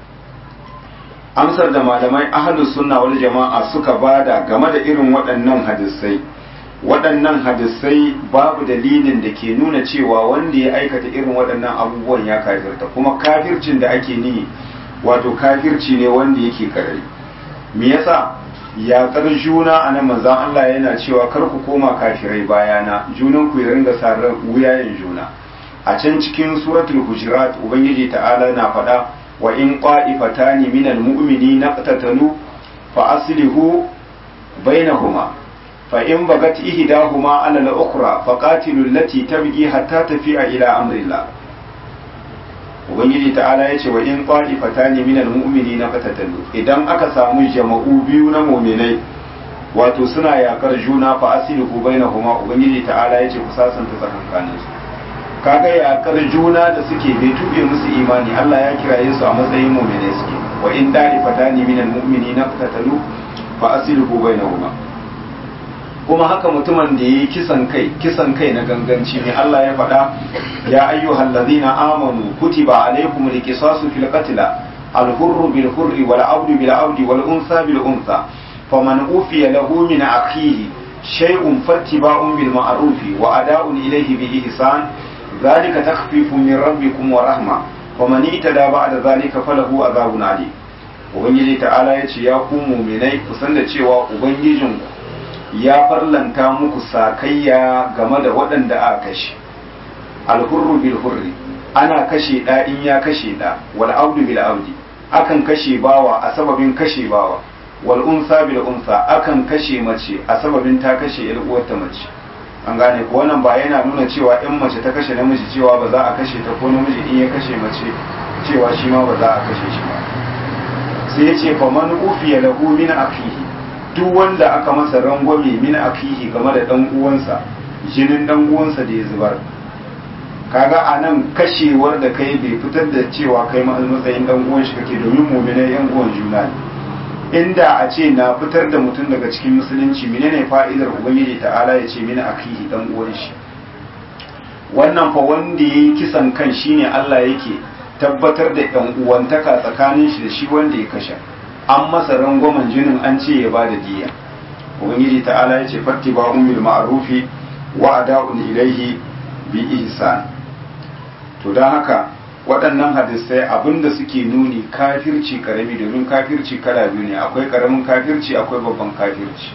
amsar da malamai ahlus sunna wal jama'a suka bada game da irin waɗannan hadisai waɗannan hadisai babu dalilin da ke nuna cewa wanda ya aikata irin waɗannan abubuwan ya kafirta kuma kafircin da ake ni wato kafirci ne wanda yake karari me yasa yaƙar juna a nan manzan Allah yana cewa kar ku koma kafirai bayana junan ku ya ringa sarar wuyayen juna a can cikin suratul hujurat ubangiji ta'ala na faɗa wa in qa'ifatani minal mu'minina qatatalu fa aslihu bainahuma fa in bagat ihdahuma ala al-ukhra fa qatilu allati tabghi hatta tafi'a ila amrillah ubangiji ta'ala ya ce wa in qa'ifatani minal mu'minina qatatalu idan aka samu jama'u biyu na mu'minai wato suna yakar juna fa aslihu bainahuma ubangiji ta'ala ya ce ku sasanta tsakankanin su kaga yakar juna da suke bai tube musu imani Allah ya kiraye su a matsayin mu'minai suke wa in da'ifatani minal mu'minina qatatalu fa aslihu bainahuma kuma haka mutumin da ya yi kisan kai kisan kai na ganganci ne Allah ya faɗa ya ayyuhal ladina amanu kutiba alaykum alqisasu fil qatl al hurru bil hurri wal abdu bil abdi wal unsa bil unsa faman ufiya lahu min akhihi shay'un fattiba'un bil ma'ruf wa ada'un ilayhi bi ihsan dhalika takhfifun min rabbikum wa rahma faman itada ba'da dhalika falahu adhabun alim ubangiji ta'ala ya ce ya ku mu'minai kusan da cewa ubangijinku ya farlanta muku sakayya game da waɗanda aka kashe alhurru bil hurri ana kashe ɗa in ya kashe ɗa wal abdu bil abdi akan kashe bawa a sababin kashe bawa wal unsa bil unsa akan kashe mace a sababin ta kashe yar uwarta mace an gane ko wannan ba yana nuna cewa in mace ta kashe namiji cewa ba za a kashe ta ko namiji in ya kashe mace cewa shi ma ba za a kashe shi ba sai ya ce faman ufiya lahu min akhihi duk wanda aka masa rangwame min akihi game da dan uwansa jinin dan uwansa da ya zubar kaga a nan kashewar da kai bai fitar da cewa kai matsayin dan uwan shi kake domin mu'minai yan uwan juna ne inda a ce na fitar da mutum daga cikin musulunci menene fa'idar ubangiji ta'ala ya ce min akihi dan uwan shi wannan fa wanda yayi kisan kan shine Allah yake tabbatar da yan uwantaka tsakanin shi da shi wanda ya kashe an masa rangwamen jinin an ce ya ba da diya ubangiji ta'ala ya ce fatti ba umil ma'arufi wa ada'un ilaihi bi ihsan to don haka waɗannan hadisai abinda suke nuni kafirci karami domin kafirci kala biyu ne akwai karamin kafirci akwai babban kafirci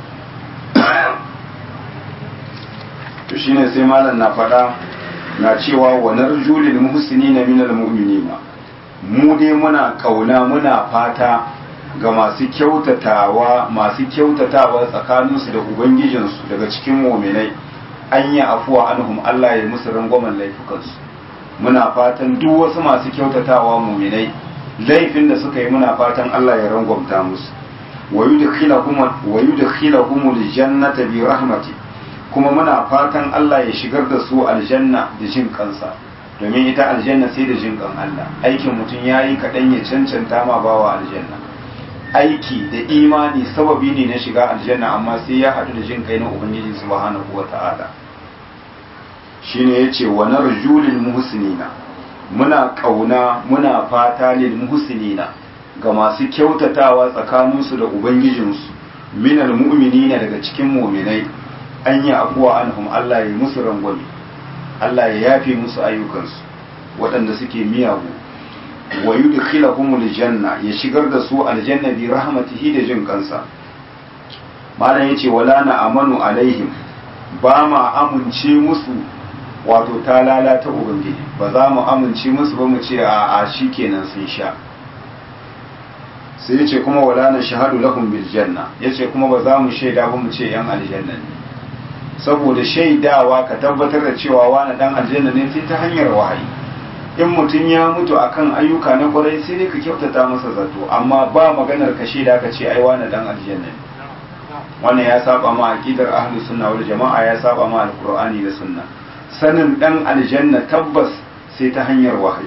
to shine sai malam na faɗa na cewa wa narjulil muhsinina minal mu'minina mu dai muna kauna muna fata ga masu kyautatawa masu kyautatawa tsakaninsu da ubangijinsu daga cikin muminai an yi afuwa anhum Allah ya musu rangwamen laifukansu muna fatan duk wasu masu kyautatawa muminai laifin da suka yi muna fatan Allah ya rangwamta musu wa yudkhilahum aljannata bi rahmati kuma muna fatan Allah ya shigar da su aljanna da jin kansa domin ita aljanna sai da jin kan Allah aikin mutum yayi kaɗan ya cancanta ma bawa aljanna aiki da imani sababi ne na shiga aljanna amma sai ya haɗu da jin kai na ubangiji subhanahu wata'ala shine yace wa narju lil muhsinina muna kauna muna fata lil muhsinina ga masu kyautatawa tsakaninsu da ubangijinsu minal mu'minina daga cikin mu'minai an yi afuwa anhum Allah ya musu rangwame Allah ya yafe musu ayyukansu waɗanda suke miyagu wa yudkhilahumul janna ya shigar da su aljanna bi rahmatihi da jin kansa malam yace wala na amanu alaihim ba ma amince musu wato ta lalata ubangiji ba za mu amince musu ba mu ce a a shikenan sun sha sai yace kuma wala na shahadu lahum bil janna yace kuma ba za mu shaida ba mu ce yan aljanna ne saboda shaidawa ka tabbatar da cewa wani dan aljanna ne sai ta hanyar wahayi in mutum ya mutu akan ayyuka na kwarai sai dai ka kyautata masa zato amma ba maganar ka shaida ka ce ai wani dan aljanna ne wannan ya saba ma aqidar ahlus sunna wal jama'a ya saba ma alqur'ani da sunna sanin dan aljanna tabbas sai ta hanyar wahayi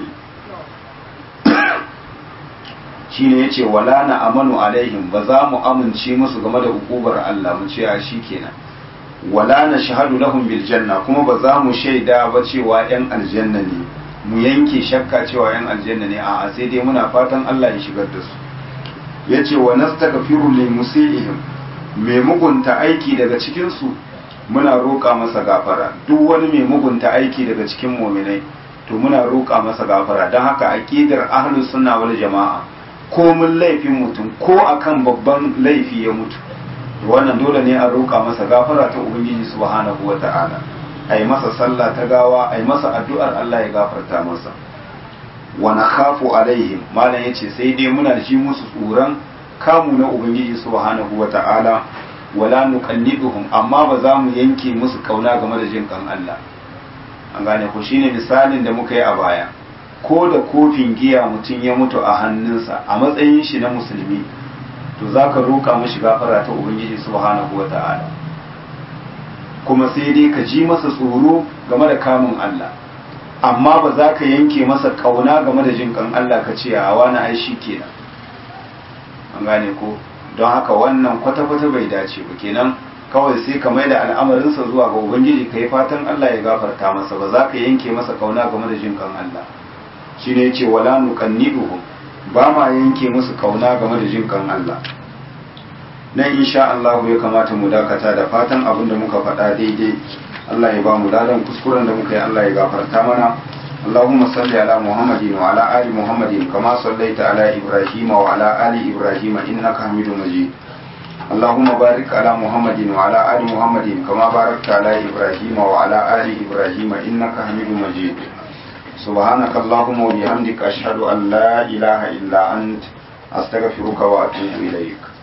shine yace wala na amanu alaihim ba za mu amince musu game da hukubar Allah mu ce a shikenan wala na shahadu lahum bil janna kuma ba za mu shaida ba cewa yan aljanna ne mu yanke shakka cewa yan aljanna ne a'a sai dai muna fatan Allah ya shigar da su yace wa nastaghfiru lil musiihim mai mugunta aiki daga cikin su muna roƙa masa gafara duk wani mai mugunta aiki daga cikin mu'minai to muna roƙa masa gafara don haka aqidar ahlus sunna wal jama'a ko mun laifin mutum ko akan babban laifi ya mutu wannan dole ne a roƙa masa gafara ta ubangiji subhanahu wata'ala ai masa sallah ta gawa ai masa addu'ar Allah ya gafarta masa wa nakhafu alaihim malam yace sai dai muna ji musu tsoron kamu na ubangiji subhanahu wata'ala wala nuqanniduhum amma ba za mu yanke musu kauna game da jin kan Allah an gane ko shine misalin da muka yi a baya ko da kofin giya mutum ya mutu a hannunsa a matsayin shi na musulmi to za ka roƙa mashi gafara ta ubangiji subhanahu wa ta'ala kuma sai dai ka ji masa tsoro game da kamun Allah amma ba za ka yanke masa kauna game da jin kan Allah ka ce a wani ai shi kenan an gane ko don haka wannan kwata-kwata bai dace ba kenan kawai sai ka maida al'amarinsa zuwa ga ubangiji ka yi fatan Allah ya gafarta masa ba za ka yanke masa kauna game da jin kan Allah shi ne ce wala nuqanniduhum ba ma yanke musu kauna game da jin kan Allah nan insha Allah ya kamata mu dakata da fatan abin da muka faɗa daidai Allah ya ba mu ladan kuskuren da muka yi Allah ya gafarta mana اللهم صل على محمد وعلى آل محمد كما صليت على إبراهيم وعلى آل إبراهيم إنك حميد مجيد اللهم بارك على محمد وعلى آل محمد كما باركت على إبراهيم وعلى آل إبراهيم إنك حميد مجيد سبحانك اللهم وبحمدك أشهد أن لا إله إلا أنت أستغفرك وأتوب إليك